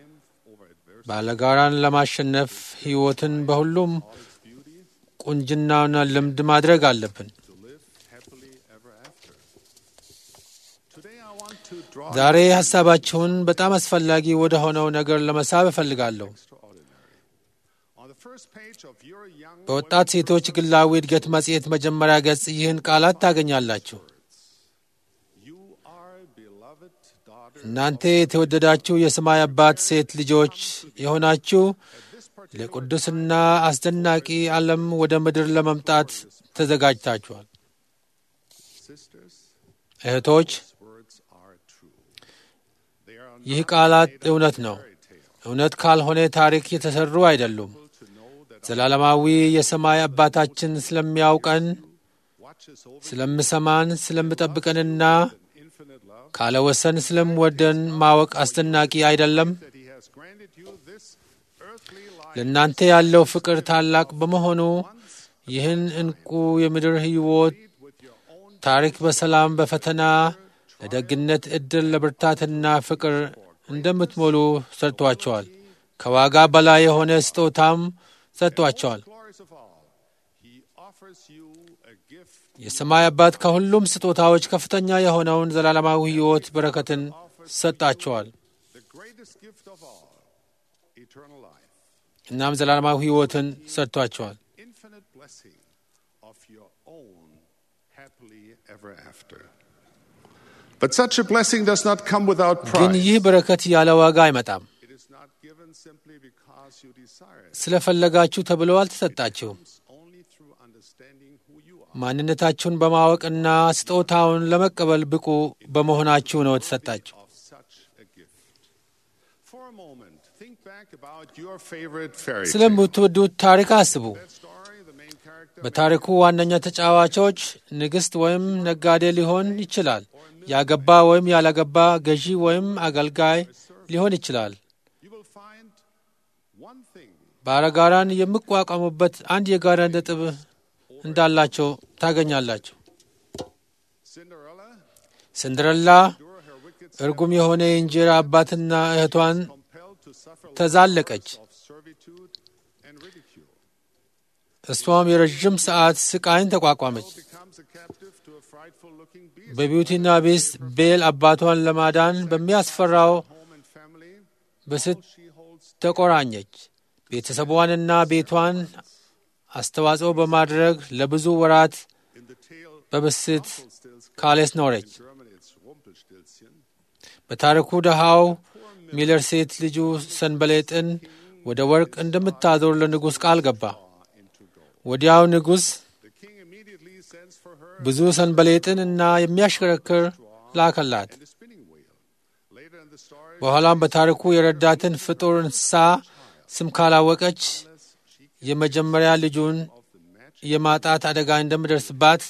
S2: ባለጋራን ለማሸነፍ ሕይወትን በሁሉም ቁንጅናና ልምድ ማድረግ አለብን።
S8: To live happily ever after. Today I want to draw
S2: ዛሬ ሐሳባችሁን በጣም አስፈላጊ ወደ ሆነው ነገር ለመሳብ እፈልጋለሁ።
S8: extraordinary. On the first page of your young
S2: በወጣት ሴቶች ግላዊ እድገት መጽሔት መጀመሪያ ገጽ ይህን ቃላት ታገኛላችሁ።
S8: you are beloved daughter
S2: እናንተ የተወደዳችሁ የሰማይ አባት ሴት ልጆች የሆናችሁ ለቅዱስና አስደናቂ ዓለም ወደ ምድር ለመምጣት ተዘጋጅታችኋል።
S8: sisters.
S2: እህቶች፣
S8: Words are true. They are
S2: ይህ ቃላት እውነት ነው። እውነት ካልሆነ ታሪክ የተሰሩ አይደሉም። ዘላለማዊ የሰማይ አባታችን ስለሚያውቀን፣
S8: watches over
S2: ስለምሰማን፣ ስለምጠብቀንና
S8: infinite love
S2: ካለ ወሰን ስለምወደን ማወቅ አስደናቂ አይደለም?
S8: that he has granted you this earthly life
S2: ለእናንተ ያለው ፍቅር ታላቅ በመሆኑ ይህን እንቁ የምድር ሕይወት
S8: with your own
S2: ታሪክ በሰላም በፈተና ለደግነት ዕድል ለብርታትና ፍቅር እንደምትሞሉ ሰጥቷቸዋል። ከዋጋ በላይ የሆነ ስጦታም ሰጥቷቸዋል።
S8: glories of all. He offers you a gift
S2: የሰማይ አባት ከሁሉም ስጦታዎች ከፍተኛ የሆነውን ዘላለማዊ ሕይወት በረከትን ሰጣቸዋል።
S8: the greatest gift of all, eternal life,
S2: እናም ዘላለማዊ ሕይወትን ሰጥቷቸዋል።
S8: infinite blessing of your own happily ever after. But such a blessing does not come without
S2: ግን
S8: price.
S2: ይህ በረከት ያለ ዋጋ አይመጣም።
S8: It is not given simply because you desire it.
S2: ስለፈለጋችሁ ተብሎ አልተሰጣችሁም።
S8: It's only through understanding who you are.
S2: ማንነታችሁን በማወቅና ስጦታውን ለመቀበል ብቁ በመሆናችሁ ነው የተሰጣችሁ።
S8: of such a gift. For a moment, think back about your favorite fairy tale.
S2: ስለምትወዱት ታሪክ አስቡ።
S8: That story, the main character
S2: በታሪኩ ዋነኛ ተጫዋቾች ንግሥት ወይም ነጋዴ ሊሆን ይችላል። ያገባ ወይም ያላገባ፣ ገዢ ወይም አገልጋይ ሊሆን ይችላል።
S8: you will find one thing
S2: ባለጋራን የሚቋቋሙበት አንድ የጋራ ነጥብ እንዳላቸው ታገኛላችሁ።
S8: Cinderella
S2: ሲንድረላ
S8: endure her wicked
S2: እርጉም የሆነ የእንጀራ አባትና እህቷን
S8: compelled to suffer
S2: ተዛለቀች።
S8: of servitude and ridicule.
S2: እሷም የረዥም ሰዓት ስቃይን ተቋቋመች።
S8: Becomes a captive to a frightful looking beast.
S2: በቢዩቲና ቤስት ቤል አባቷን ለማዳን በሚያስፈራው
S8: Home and family,
S2: በስት
S8: she holds
S2: ተቆራኘች። ቤተሰቧንና ቤቷን አስተዋጽኦ በማድረግ ለብዙ ወራት
S8: in the tale
S2: በብስት
S8: Rumpelstiltskin.
S2: ካሌስ ኖረች።
S8: In Germany, it's Rumpelstilzchen.
S2: በታሪኩ ድሃው ሚለር ሴት ልጁ ሰንበሌጥን ወደ ወርቅ እንደምታዞር ለንጉሥ ቃል ገባ። ወዲያው ንጉሥ
S8: The king immediately sends for her
S2: ብዙ ሰንበሌጥን እና የሚያሽከረክር ላከላት።
S8: and a spinning wheel. Later in the story,
S2: በኋላም በታሪኩ የረዳትን ፍጡር እንስሳ ስም ካላወቀች የመጀመሪያ ልጁን የማጣት አደጋ እንደሚደርስባት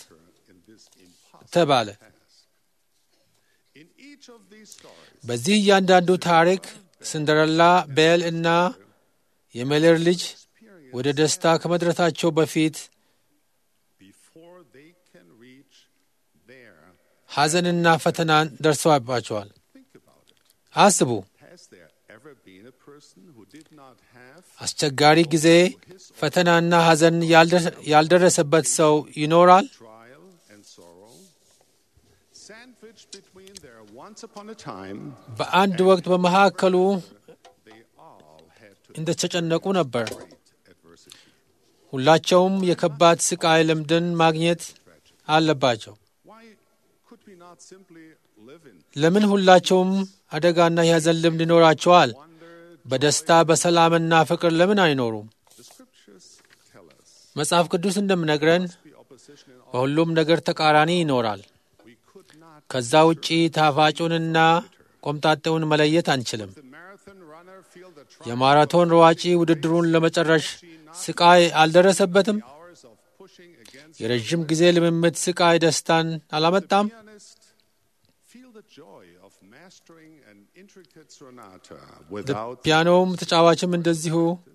S2: ተባለ።
S8: in each of these stories,
S2: በዚህ እያንዳንዱ ታሪክ ሲንደረላ፣ ቤል እና የሜሌር ልጅ ወደ ደስታ ከመድረሳቸው በፊት
S8: before they can reach there.
S2: ሐዘንና ፈተናን ደርሰባቸዋል።
S8: Think about it.
S2: አስቡ፣
S8: Has there ever been a person who did not have
S2: አስቸጋሪ ጊዜ ፈተናና ሐዘን ያልደ- ያልደረሰበት ሰው ይኖራል?
S8: trial and sorrow? Sandwiched between their once upon a time,
S2: በአንድ ወቅት በመካከሉ
S8: they all had to
S2: እንደተጨነቁ ነበር።
S8: great adversity.
S2: ሁላቸውም የከባድ ስቃይ ልምድን ማግኘት አለባቸው።
S8: Why could we not simply live in
S2: ለምን ሁላቸውም አደጋና የሐዘን ልምድ ይኖራቸዋል?
S8: wonder?
S2: በደስታ በሰላምና ፍቅር ለምን አይኖሩም?
S8: The scriptures tell us
S2: መጽሐፍ ቅዱስ እንደምነግረን
S8: the opposition in all.
S2: በሁሉም ነገር ተቃራኒ ይኖራል።
S8: We could not.
S2: ከዛ ውጪ ጣፋጩንና ቆምጣጤውን መለየት አንችልም።
S8: The marathon runner feel the
S2: የማራቶን ሯጪ ውድድሩን ለመጨረሽ ስቃይ አልደረሰበትም?
S8: hours of pushing against
S2: የረዥም ጊዜ ልምምድ ስቃይ ደስታን አላመጣም?
S8: pianist feel the joy of mastering an intricate sonata without
S2: ፒያኖውም ተጫዋችም እንደዚሁ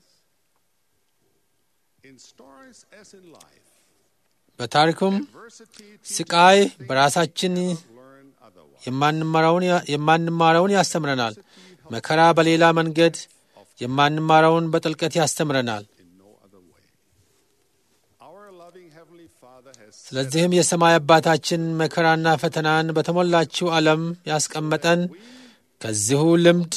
S8: in stories as in life
S2: በታሪኩም
S8: adversity
S2: ስቃይ በራሳችን
S8: learn otherwise
S2: የማንማረውን የማንማረውን ያስተምረናል። መከራ በሌላ መንገድ የማንማረውን በጥልቀት ያስተምረናል።
S8: in no other way our loving heavenly father has
S2: ስለዚህም የሰማይ አባታችን መከራና ፈተናን በተሞላችው ዓለም ያስቀመጠን ከዚሁ ልምድ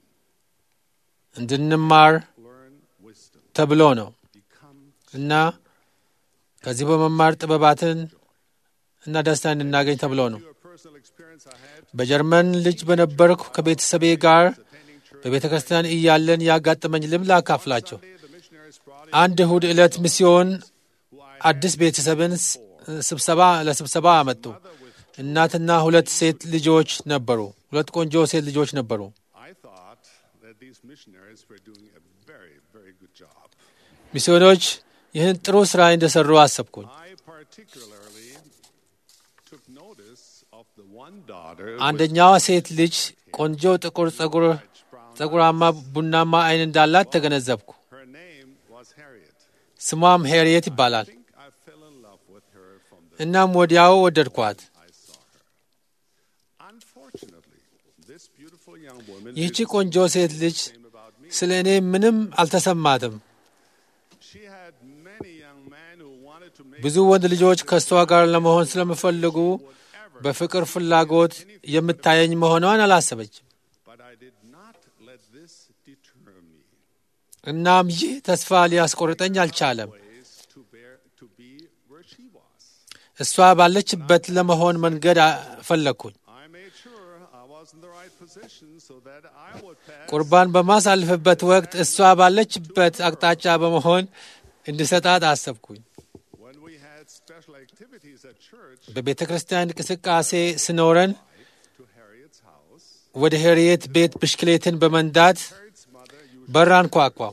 S2: እንድንማር
S8: learn wisdom
S2: ተብሎ ነው
S8: become
S2: እና ከዚህ በመማር ጥበባትን እና ደስታ እንድናገኝ ተብሎ ነው።
S8: your personal experience I had
S2: በጀርመን ልጅ በነበርኩ ከቤተሰቤ ጋር በቤተ ክርስቲያን እያለን ያጋጠመኝ ልምድ ላካፍላቸው።
S8: the missionaries brought
S2: አንድ እሁድ ዕለት ሚስዮን አዲስ ቤተሰብን ስ- ስብሰባ ለስብሰባ አመጡ። እናትና ሁለት ሴት ልጆች ነበሩ። ሁለት ቆንጆ ሴት ልጆች ነበሩ።
S8: I thought that these missionaries were doing a very very good job
S2: ሚስዮኖች ይህን ጥሩ ስራ እንደሰሩ አሰብኩኝ።
S8: I particularly took notice of the one daughter
S2: አንደኛዋ ሴት ልጅ ቆንጆ ጥቁር ጸጉር ጸጉራማ ቡናማ አይን እንዳላት ተገነዘብኩ።
S8: her name was Harriet
S2: ስሟም ሄርየት ይባላል።
S8: I think I fell in love with her from the
S2: እናም ወዲያው ወደድኳት።
S8: I saw her unfortunately this beautiful young woman
S2: ይህቺ
S8: didn't
S2: ቆንጆ ሴት ልጅ
S8: seem about me
S2: ስለ እኔ ምንም አልተሰማትም።
S8: she had many young men who wanted to make
S2: ብዙ ወንድ ልጆች ከእሷ ጋር ለመሆን ስለሚፈልጉ በፍቅር ፍላጎት የምታየኝ መሆኗን አላሰበችም።
S8: but I did not let this deter me
S2: እናም ይህ ተስፋ ሊያስቆርጠኝ አልቻለም።
S8: ways to bear to be where she was
S2: እሷ ባለችበት ለመሆን መንገድ አ- ፈለግኩኝ።
S8: I made sure I was in the right position so that I would pass
S2: ቁርባን በማሳልፍበት ወቅት እሷ ባለችበት አቅጣጫ በመሆን እንድሰጣት አሰብኩኝ።
S8: when we had special activities at church
S2: በቤተ ክርስቲያን እንቅስቃሴ ስኖረን
S8: to Harriet's house
S2: ወደ ሄርየት ቤት ብሽክሌትን በመንዳት
S8: Harriet's mother usually
S2: በር አንኳኳው።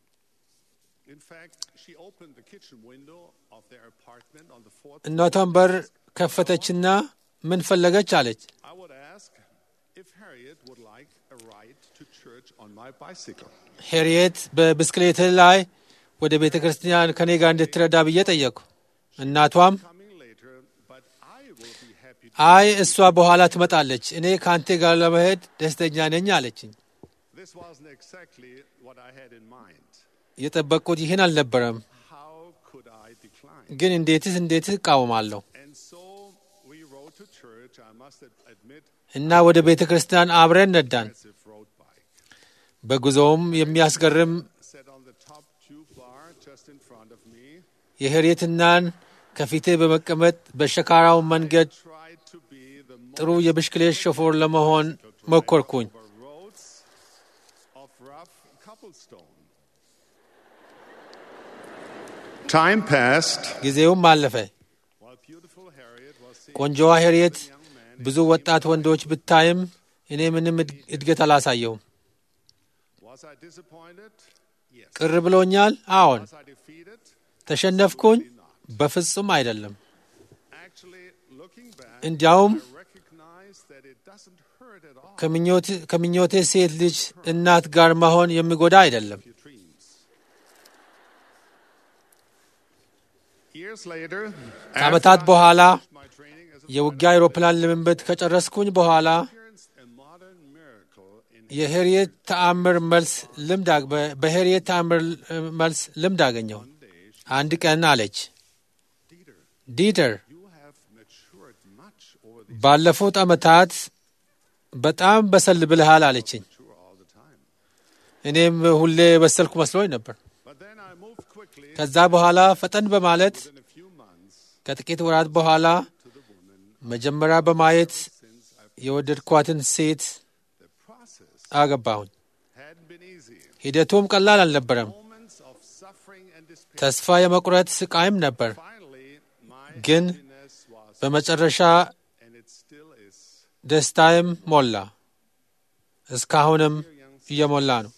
S8: in fact she opened the kitchen window of their apartment on the fourth
S2: እናቷን በር ከፈተችና ምን ፈለገች አለች።
S8: I would ask if Harriet would like a ride to church on my bicycle.
S2: ሄርየት በብስክሌት ላይ ወደ ቤተ ክርስቲያን ከኔ ጋር እንድትረዳ ብዬ ጠየቅኩ። እናቷም
S8: Coming later, but I will be happy to.
S2: አይ እሷ በኋላ ትመጣለች፣ እኔ ከአንቴ ጋር ለመሄድ ደስተኛ ነኝ አለችኝ።
S8: This wasn't exactly what I had in mind.
S2: የጠበቅኩት ይህን አልነበረም፣
S8: How could I decline?
S2: ግን እንዴትስ እንዴትስ እቃወማለሁ
S8: And so we rode to church. I must ad- admit,
S2: እና ወደ ቤተ ክርስቲያን አብረን ነዳን።
S8: impressive road bike.
S2: በጉዞውም የሚያስገርም
S8: Sat on the top tube bar just in front of me.
S2: የሄርየትናን ከፊቴ በመቀመጥ በሸካራው መንገድ
S8: Tried to be the
S2: ጥሩ የብሽክሌት ሾፌር ለመሆን ሞከርኩኝ።
S8: over roads of rough cobblestone. Time passed
S2: ጊዜውም አለፈ።
S8: while beautiful Harriet was seeing
S2: ቆንጆዋ ሄርየት ብዙ ወጣት ወንዶች ብታይም እኔ ምንም እድ- እድገት አላሳየውም።
S8: Was I disappointed? Yes.
S2: ቅር ብሎኛል። አዎን።
S8: Was I defeated?
S2: ተሸነፍኩኝ? በፍጹም አይደለም።
S8: Actually, looking back,
S2: እንዲያውም
S8: I recognize that that it doesn't hurt at all
S2: ከምኞት- ከምኞቴ ሴት ልጅ እናት ጋር መሆን የሚጎዳ አይደለም።
S8: your dreams. Years later,
S2: ከዓመታት
S8: after I
S2: በኋላ
S8: finished my training as a
S2: የውጊያ አውሮፕላን ልምምድ ከጨረስኩኝ በኋላ
S8: experienced a modern miracle in
S2: የሄርየት ተአምር መልስ ልምድ አግ- በ- በሄርየት ተአምር እ፣ መልስ ልምድ አገኘሁ። አንድ ቀን አለች ዲተር
S8: you have matured much over the
S2: ባለፉት ዓመታት በጣም በሰል ብልሃል አለችኝ።
S8: mature all the time.
S2: እኔም ሁሌ በሰልኩ መስሎኝ ነበር።
S8: But then I moved quickly
S2: ከዛ በኋላ ፈጠን በማለት
S8: within a few months
S2: ከጥቂት ወራት በኋላ መጀመሪያ በማየት የወደድኳትን ሴት
S8: the process
S2: አገባሁኝ።
S8: hadn't been easy.
S2: ሂደቱም ቀላል አልነበረም።
S8: Moments of suffering and despair.
S2: ተስፋ የመቁረጥ ስቃይም ነበር።
S8: Finally, my
S2: ግን
S8: happiness was
S2: በመጨረሻ
S8: and it still is
S2: ደስታዬም ሞላ። እስካሁንም እየሞላ ነው።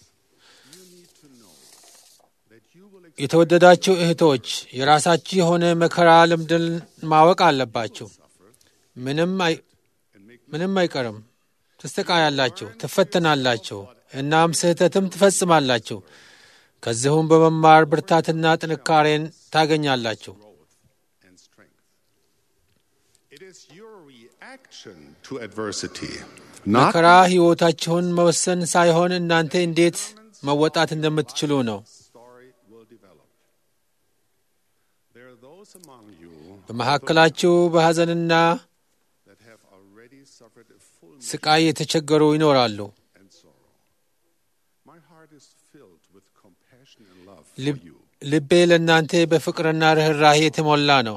S8: that you will
S2: የተወደዳችሁ እህቶች የራሳችሁ የሆነ መከራ ልምድን ማወቅ አለባችሁ። ምንም አይ- ምንም አይቀርም። ትስተቃያላችሁ፣ ትፈተናላችሁ፣ እናም ስህተትም ትፈጽማላችሁ። ከዚሁም በመማር ብርታትና ጥንካሬን ታገኛላችሁ።
S8: and strength. It is your reaction to adversity, not
S2: መከራ ሕይወታችሁን መወሰን ሳይሆን እናንተ እንዴት መወጣት እንደምትችሉ ነው።
S8: story will develop. There are those among you
S2: በመካከላችሁ በሐዘንና
S8: that have already suffered a full
S2: ስቃይ የተቸገሩ ይኖራሉ።
S8: and sorrow. My heart is filled with compassion and love for
S2: ልብ-
S8: you.
S2: ልቤ ለእናንተ በፍቅርና ርኅራሄ የተሞላ ነው።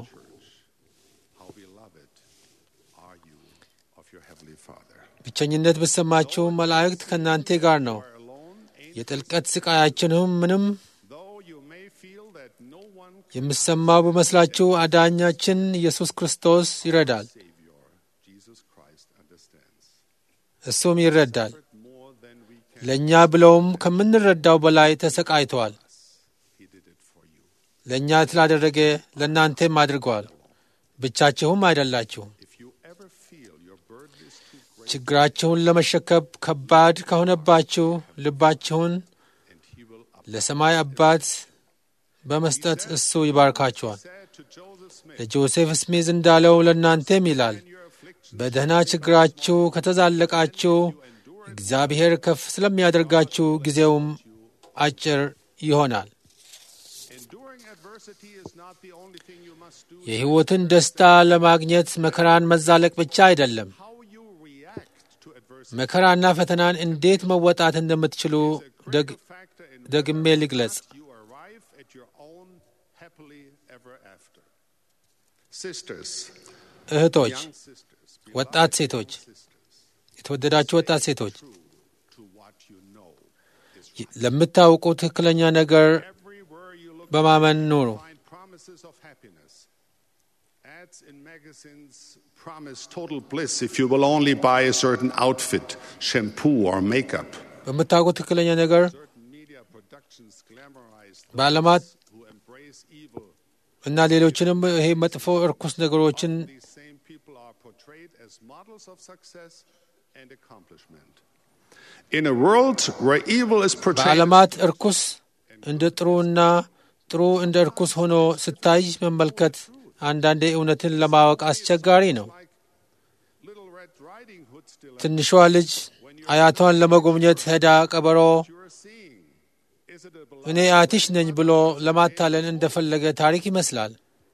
S8: How beloved are you of your Heavenly Father?
S2: ብቸኝነት ብሰማችሁ መላእክት ከእናንተ ጋር ነው።
S8: You are alone, angels,
S2: የጥልቀት ስቃያችንም ምንም
S8: though you may feel that no one
S2: የምሰማው በመስላችሁ አዳኛችን ኢየሱስ ክርስቶስ ይረዳል።
S8: Savior, Jesus Christ, understands.
S2: እሱም ይረዳል።
S8: More than we can,
S2: ለእኛ ብለውም ከምንረዳው በላይ ተሰቃይተዋል።
S8: He did it for you.
S2: ለእኛ ስላደረገ ለእናንተም አድርገዋል። ብቻችሁም አይደላችሁም።
S8: If you ever feel your burden is too great,
S2: ችግራችሁን ለመሸከብ ከባድ ከሆነባችሁ ልባችሁን
S8: and He will up-
S2: ለሰማይ አባት በመስጠት እሱ ይባርካችኋል።
S8: said to Joseph Smith,
S2: ለጆሴፍ ስሚዝ እንዳለው ለእናንተም ይላል፣
S8: your affliction
S2: በደህና ችግራችሁ ከተዛለቃችሁ እግዚአብሔር ከፍ ስለሚያደርጋችሁ ጊዜውም አጭር ይሆናል።
S8: enduring adversity is not the only thing you must do.
S2: የሕይወትን ደስታ ለማግኘት መከራን መዛለቅ ብቻ አይደለም።
S8: How you react to adversity
S2: መከራና ፈተናን እንዴት መወጣት እንደምትችሉ ደግ
S8: is a factor in
S2: ደግሜ
S8: whether or
S2: ልግለጽ።
S8: not you arrive at your own happily ever after. Sisters,
S2: እህቶች፣
S8: young sisters,
S2: ወጣት ሴቶች፣ የተወደዳችሁ ወጣት ሴቶች
S8: to what you know is
S2: ለምታውቁ ትክክለኛ ነገር
S8: everywhere you look
S2: በማመን ኑሩ።
S8: find promises of happiness. Ads in magazines promise total bliss if you will only buy a certain outfit, shampoo, or makeup.
S2: በምታውቁ ትክክለኛ ነገር
S8: Certain media productions glamorize those
S2: በዓለማት
S8: who embrace evil.
S2: እና ሌሎችንም ይሄ መጥፎ እርኩስ ነገሮችን
S8: These same people are portrayed as models of success and accomplishment. In a world where evil is portrayed
S2: በዓለማት እርኩስ እንደ ጥሩና ጥሩ እንደ እርኩስ ሆኖ ስታይ መመልከት አንዳንዴ እውነትን ለማወቅ አስቸጋሪ ነው።
S8: like Little Red Riding Hood still
S2: ትንሿ ልጅ አያቷን ለመጎብኘት ሄዳ ቀበሮ
S8: you are seeing. Is it a
S2: እኔ አያትሽ ነኝ ብሎ ለማታለል እንደፈለገ ታሪክ ይመስላል።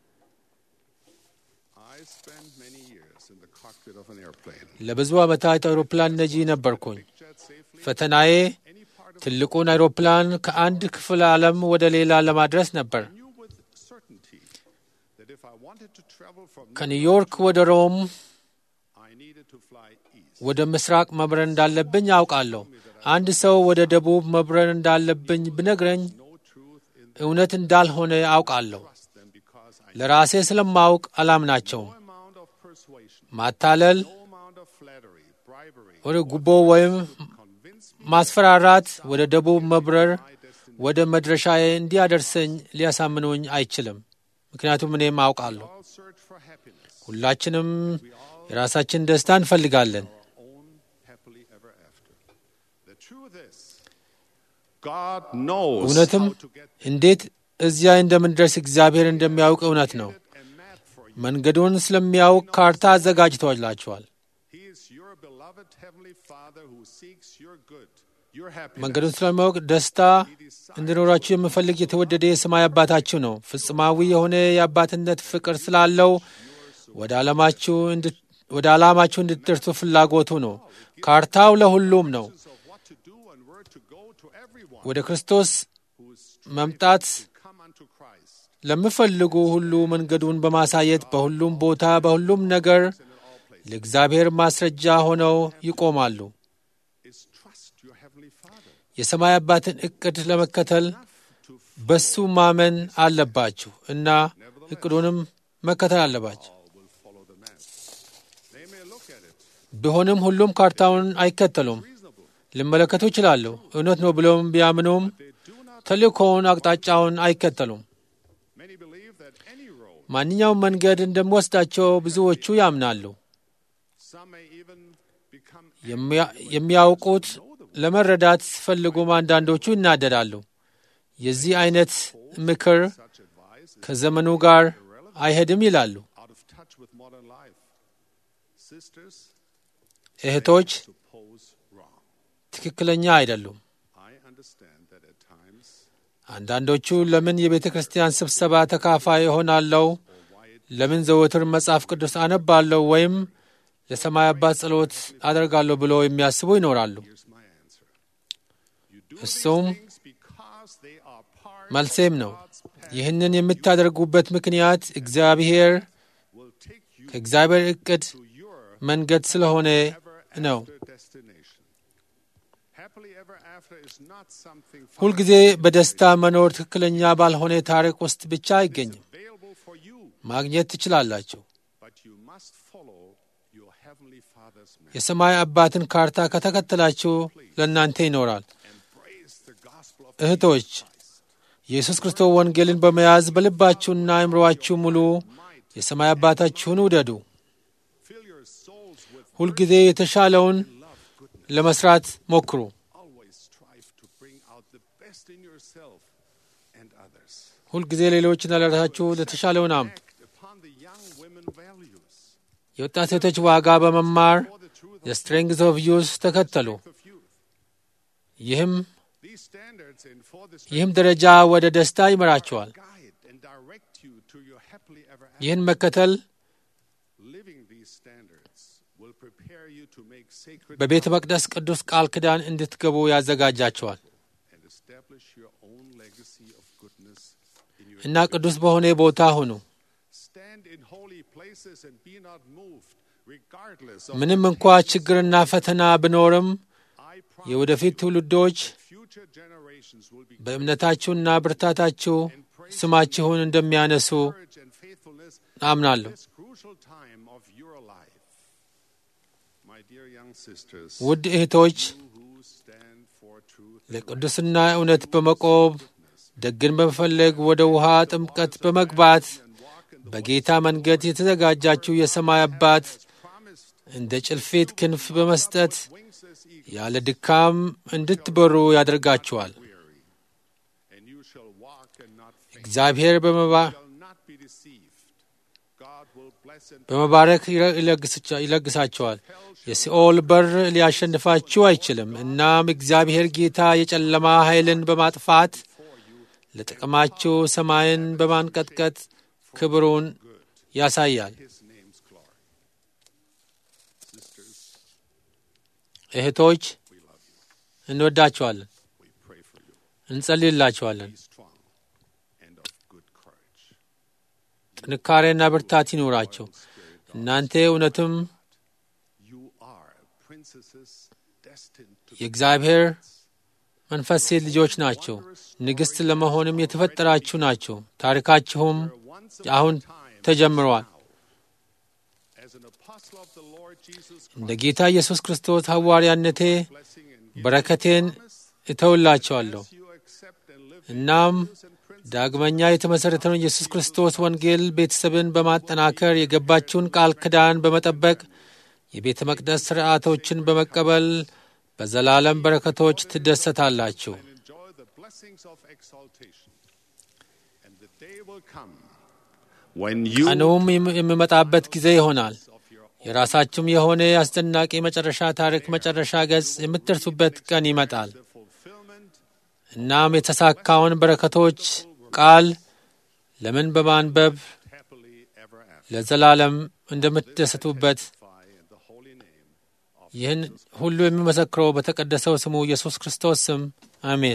S8: I spent many years in the cockpit of an airplane.
S2: ለብዙ ዓመታት አውሮፕላን ነጂ ነበርኩኝ።
S8: Jet safely
S2: ፈተናዬ
S8: any part of
S2: ትልቁን አውሮፕላን ከአንድ ክፍለ ዓለም ወደ ሌላ ለማድረስ ነበር።
S8: knew with certainty that if I wanted to travel from
S2: ከኒውዮርክ ወደ ሮም
S8: I needed to fly east.
S2: ወደ ምስራቅ መብረር እንዳለብኝ አውቃለሁ። አንድ ሰው ወደ ደቡብ መብረር እንዳለብኝ ብነግረኝ
S8: No truth in
S2: እውነት እንዳልሆነ አውቃለሁ።
S8: trust them because I
S2: ለራሴ ስለማውቅ አላምናቸውም።
S8: no amount of persuasion,
S2: ማታለል፣
S8: no amount of flattery, bribery,
S2: ወደ ጉቦ ወይም
S8: convince me
S2: ማስፈራራት ወደ ደቡብ መብረር ወደ መድረሻዬ እንዲያደርሰኝ ሊያሳምኑኝ አይችልም። ምክንያቱም እኔም አውቃለሁ።
S8: all search for happiness.
S2: ሁላችንም የራሳችን ደስታ እንፈልጋለን።
S8: Through this, God knows
S2: እውነትም
S8: how to get
S2: እንዴት እዚያ እንደምንደርስ እግዚአብሔር እንደሚያውቅ እውነት ነው።
S8: a map for you.
S2: መንገዱን ስለሚያውቅ ካርታ አዘጋጅቶላችኋል።
S8: He is your beloved Heavenly Father who seeks your good, your
S2: መንገዱን
S8: happiness.
S2: ስለሚያውቅ ደስታ እንዲኖራችሁ የምፈልግ የተወደደ የሰማይ አባታችሁ ነው። ፍጹማዊ የሆነ የአባትነት ፍቅር ስላለው ወደ ዓላማችሁ እንድት- ወደ ዓላማችሁ እንድትደርሱ ፍላጎቱ ነው። ካርታው ለሁሉም ነው።
S8: Of what to do and where to go to everyone
S2: ወደ ክርስቶስ
S8: who is
S2: መምጣት
S8: come unto Christ.
S2: ለሚፈልጉ ሁሉ መንገዱን በማሳየት በሁሉም ቦታ በሁሉም ነገር ለእግዚአብሔር ማስረጃ ሆነው ይቆማሉ።
S8: Is trust your Heavenly Father.
S2: የሰማይ አባትን እቅድ ለመከተል በሱ ማመን አለባችሁ እና እቅዱንም መከተል አለባችሁ።
S8: All will follow the map. They may look at it
S2: ቢሆንም ሁሉም ካርታውን አይከተሉም።
S8: reasonable.
S2: ሊመለከቱ ይችላሉ። እውነት ነው ብለውም ቢያምኑም
S8: They do not.
S2: ተልእኮውን አቅጣጫውን አይከተሉም።
S8: Many believe that any road,
S2: ማንኛውም መንገድ እንደሚወስዳቸው ብዙዎቹ ያምናሉ።
S8: some may even become
S2: የሚያ- የሚያውቁት ለመረዳት ሲፈልጉም አንዳንዶቹ ይናደዳሉ። የዚህ አይነት ምክር
S8: such advice is
S2: ከዘመኑ ጋር አይሄድም ይላሉ።
S8: out of touch with modern life. Sisters,
S2: እህቶች
S8: suppose wrong.
S2: ትክክለኛ አይደሉም።
S8: I understand that at times
S2: አንዳንዶቹ ለምን የቤተ ክርስቲያን ስብሰባ ተካፋይ እሆናለሁ፣ ለምን ዘወትር መጽሐፍ ቅዱስ አነባለሁ ወይም ለሰማይ አባት ጸሎት አደርጋለሁ ብሎ የሚያስቡ ይኖራሉ።
S8: here's my answer. You do
S2: እሱም
S8: these things because they are part
S2: መልሴም
S8: of
S2: ነው።
S8: God's plan
S2: ይህንን የምታደርጉበት ምክንያት እግዚአብሔር
S8: will take you
S2: ከእግዚአብሔር እቅድ
S8: to your
S2: መንገድ ስለሆነ
S8: ever
S2: ነው።
S8: after destination. Happily ever after is not something far
S2: ሁልጊዜ በደስታ መኖር ትክክለኛ ባልሆነ ታሪክ ውስጥ ብቻ አይገኝም።
S8: available for you,
S2: ማግኘት ትችላላችሁ።
S8: but you must follow your heavenly Father's map.
S2: የሰማይ አባትን ካርታ ከተከተላችሁ ለእናንተ ይኖራል።
S8: Embrace the gospel of
S2: እህቶች የኢየሱስ ክርስቶስ ወንጌልን በመያዝ በልባችሁና አእምሮአችሁ ሙሉ የሰማይ አባታችሁን ውደዱ።
S8: fill your souls with
S2: ሁልጊዜ የተሻለውን ለመስራት ሞክሩ።
S8: always strive to bring out the best in yourself and others.
S2: ሁልጊዜ ሌሎችና ለራሳችሁ ለተሻለውን አምጡ።
S8: Act upon the young women values
S2: የወጣት ሴቶች ዋጋ በመማር
S8: for the truth
S2: የስትሬንግዝ ኦፍ ዩዝ ተከተሉ።
S8: of youth.
S2: ይህም
S8: These standards and for this
S2: ይህም ደረጃ ወደ ደስታ ይመራችኋል።
S8: guide and direct you to your happily ever after.
S2: ይህን መከተል
S8: Living these standards will prepare you to make sacred
S2: በቤተ መቅደስ ቅዱስ ቃል ኪዳን እንድትገቡ ያዘጋጃችኋል
S8: and establish your own legacy of goodness in your
S2: እና ቅዱስ በሆነ ቦታ ሁኑ።
S8: stand in holy places and be not moved regardless of
S2: ምንም እንኳ ችግርና ፈተና ቢኖርም
S8: I promise
S2: የወደፊት ትውልዶች
S8: future generations will be
S2: በእምነታችሁና ብርታታችሁ ስማችሁን እንደሚያነሱ
S8: courage and faithfulness
S2: አምናለሁ።
S8: this crucial time of your life. My dear young sisters,
S2: ውድ እህቶች
S8: you who stand for truth
S2: ለቅዱስና እውነት በመቆብ ደግን በመፈለግ ወደ ውሃ ጥምቀት በመግባት በጌታ መንገድ የተዘጋጃችሁ የሰማይ አባት
S8: promised
S2: እንደ ጭልፊት ክንፍ በመስጠት
S8: wings as eagles
S2: ያለ ድካም እንድትበሩ ያደርጋችኋል።
S8: weary, and you shall walk and not faint,
S2: እግዚአብሔር በመባ-
S8: shall not be deceived. God will bless and
S2: በመባረክ ይረ- ይለግስቻ- ይለግሳችኋል። የሲኦል በር ሊያሸንፋችሁ አይችልም። እናም እግዚአብሔር ጌታ የጨለማ ኃይልን በማጥፋት ለጥቅማችሁ ሰማይን በማንቀጥቀጥ ክብሩን ያሳያል።
S8: His name's glory. Sisters,
S2: እህቶች
S8: we love you.
S2: እንወዳችኋለን፣
S8: We pray for you.
S2: እንጸልይላችኋለን።
S8: Be strong and of good courage.
S2: ጥንካሬና ብርታት ይኑራቸው። እናንተ እውነትም
S8: You are princesses destined to
S2: የእግዚአብሔር መንፈስ ሴት ልጆች ናቸው። ንግሥት ለመሆንም የተፈጠራችሁ ናቸው። ታሪካችሁም
S8: once
S2: አሁን ተጀምረዋል።
S8: as an apostle of the Lord Jesus
S2: እንደ ጌታ ኢየሱስ ክርስቶስ ሐዋርያነቴ
S8: blessing and
S2: በረከቴን እተውላቸዋለሁ።
S8: you accept and live
S2: እናም ዳግመኛ የተመሠረተውን ኢየሱስ ክርስቶስ ወንጌል ቤተሰብን በማጠናከር የገባችውን ቃል ኪዳን በመጠበቅ የቤተ መቅደስ ሥርዓቶችን በመቀበል በዘላለም በረከቶች ትደሰታላችሁ።
S8: and enjoy the blessings of exaltation. And the day will come when you
S2: ቀኑም የም- የሚመጣበት ጊዜ ይሆናል። የራሳችሁም የሆነ አስደናቂ መጨረሻ ታሪክ መጨረሻ ገጽ የምትደርሱበት ቀን ይመጣል። እናም የተሳካውን በረከቶች ቃል ለምን በማንበብ
S8: happily ever after.
S2: ለዘላለም እንደምትደሰቱበት
S8: In the holy name
S2: ይህን ሁሉ የሚመሰክረው በተቀደሰው ስሙ ኢየሱስ ክርስቶስ ስም አሜን።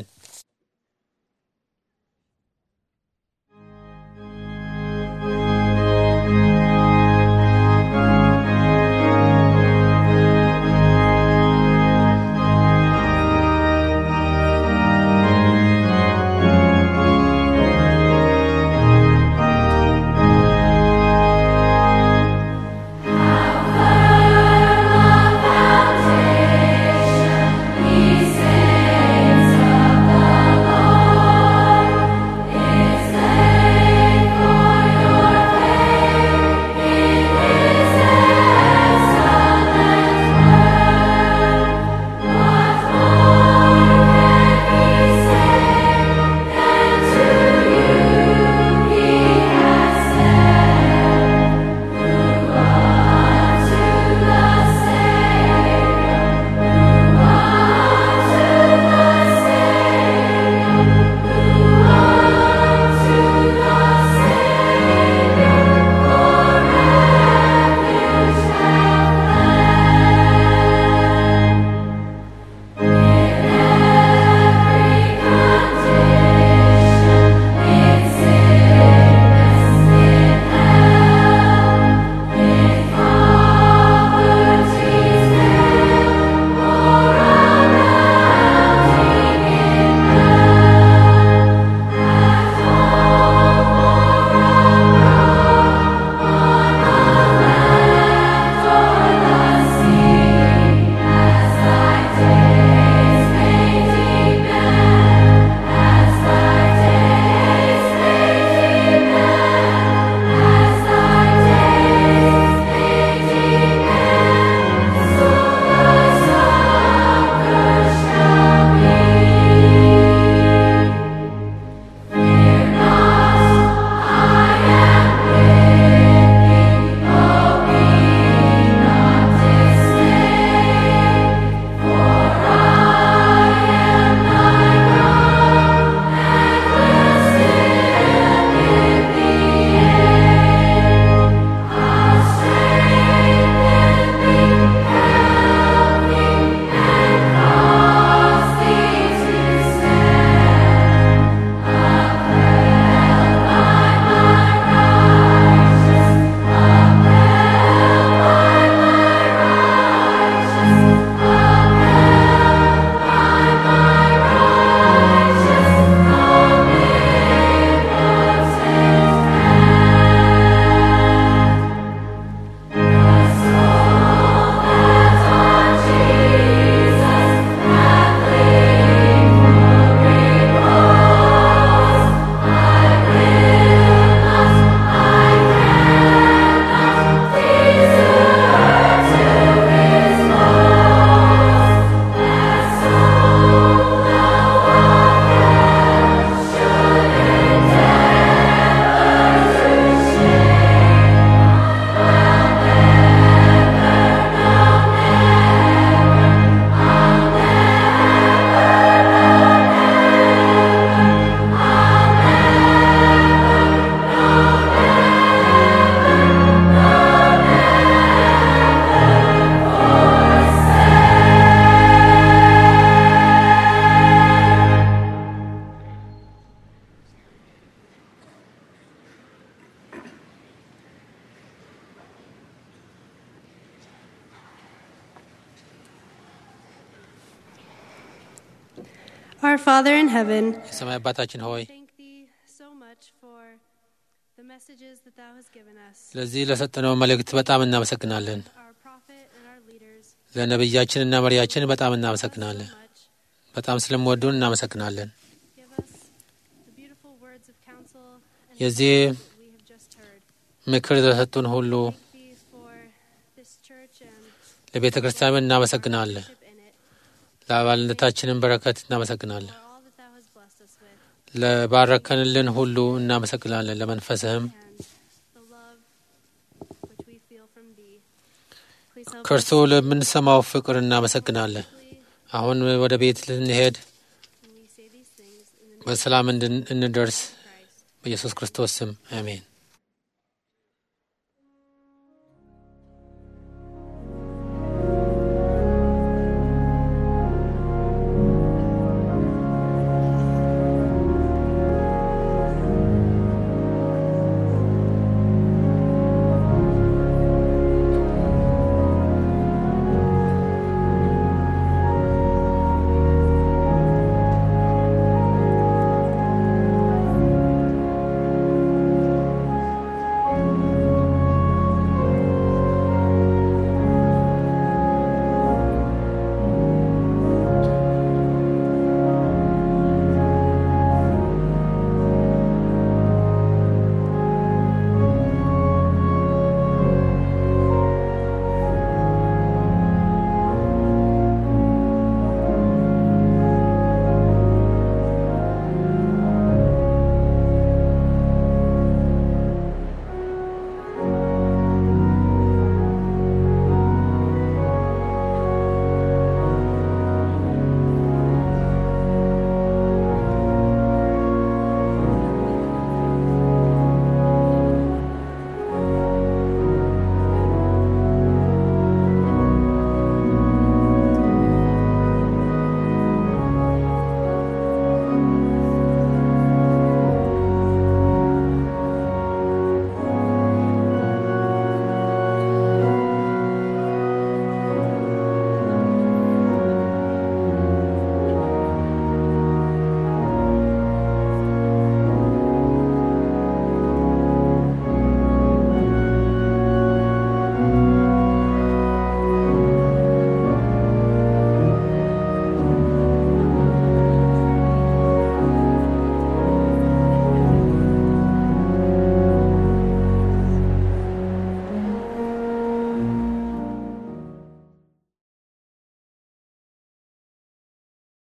S9: Our Father in heaven,
S2: የሰማይ አባታችን ሆይ
S9: thank thee so much for the messages that thou hast given us.
S2: ስለዚህ ለሰጠነው መልእክት በጣም እናመሰግናለን።
S9: Our prophet and our leaders
S2: ለነቢያችንና መሪያችን በጣም እናመሰግናለን።
S9: so much.
S2: በጣም ስለምወዱን እናመሰግናለን።
S9: Give us the beautiful words of counsel and
S2: የዚህ
S9: that we have just heard.
S2: ምክር ለሰጡን ሁሉ
S9: Thank thee for this church and
S2: ለቤተ ክርስቲያን እናመሰግናለን።
S9: worship in it.
S2: ለአባልነታችንን በረከት እናመሰግናለን።
S9: for all that thou hast blessed us with,
S2: ለባረከንልን ሁሉ እናመሰግናለን። ለመንፈስህም
S9: and the love which we feel from thee. Please help
S2: ከእርሱ
S9: us
S2: ለምንሰማው ፍቅር እናመሰግናለን። አሁን ወደ ቤት ልንሄድ
S9: when we say these things in the name
S2: በሰላም እንድን- እንደርስ
S9: of Christ.
S2: በኢየሱስ ክርስቶስ ስም አሜን።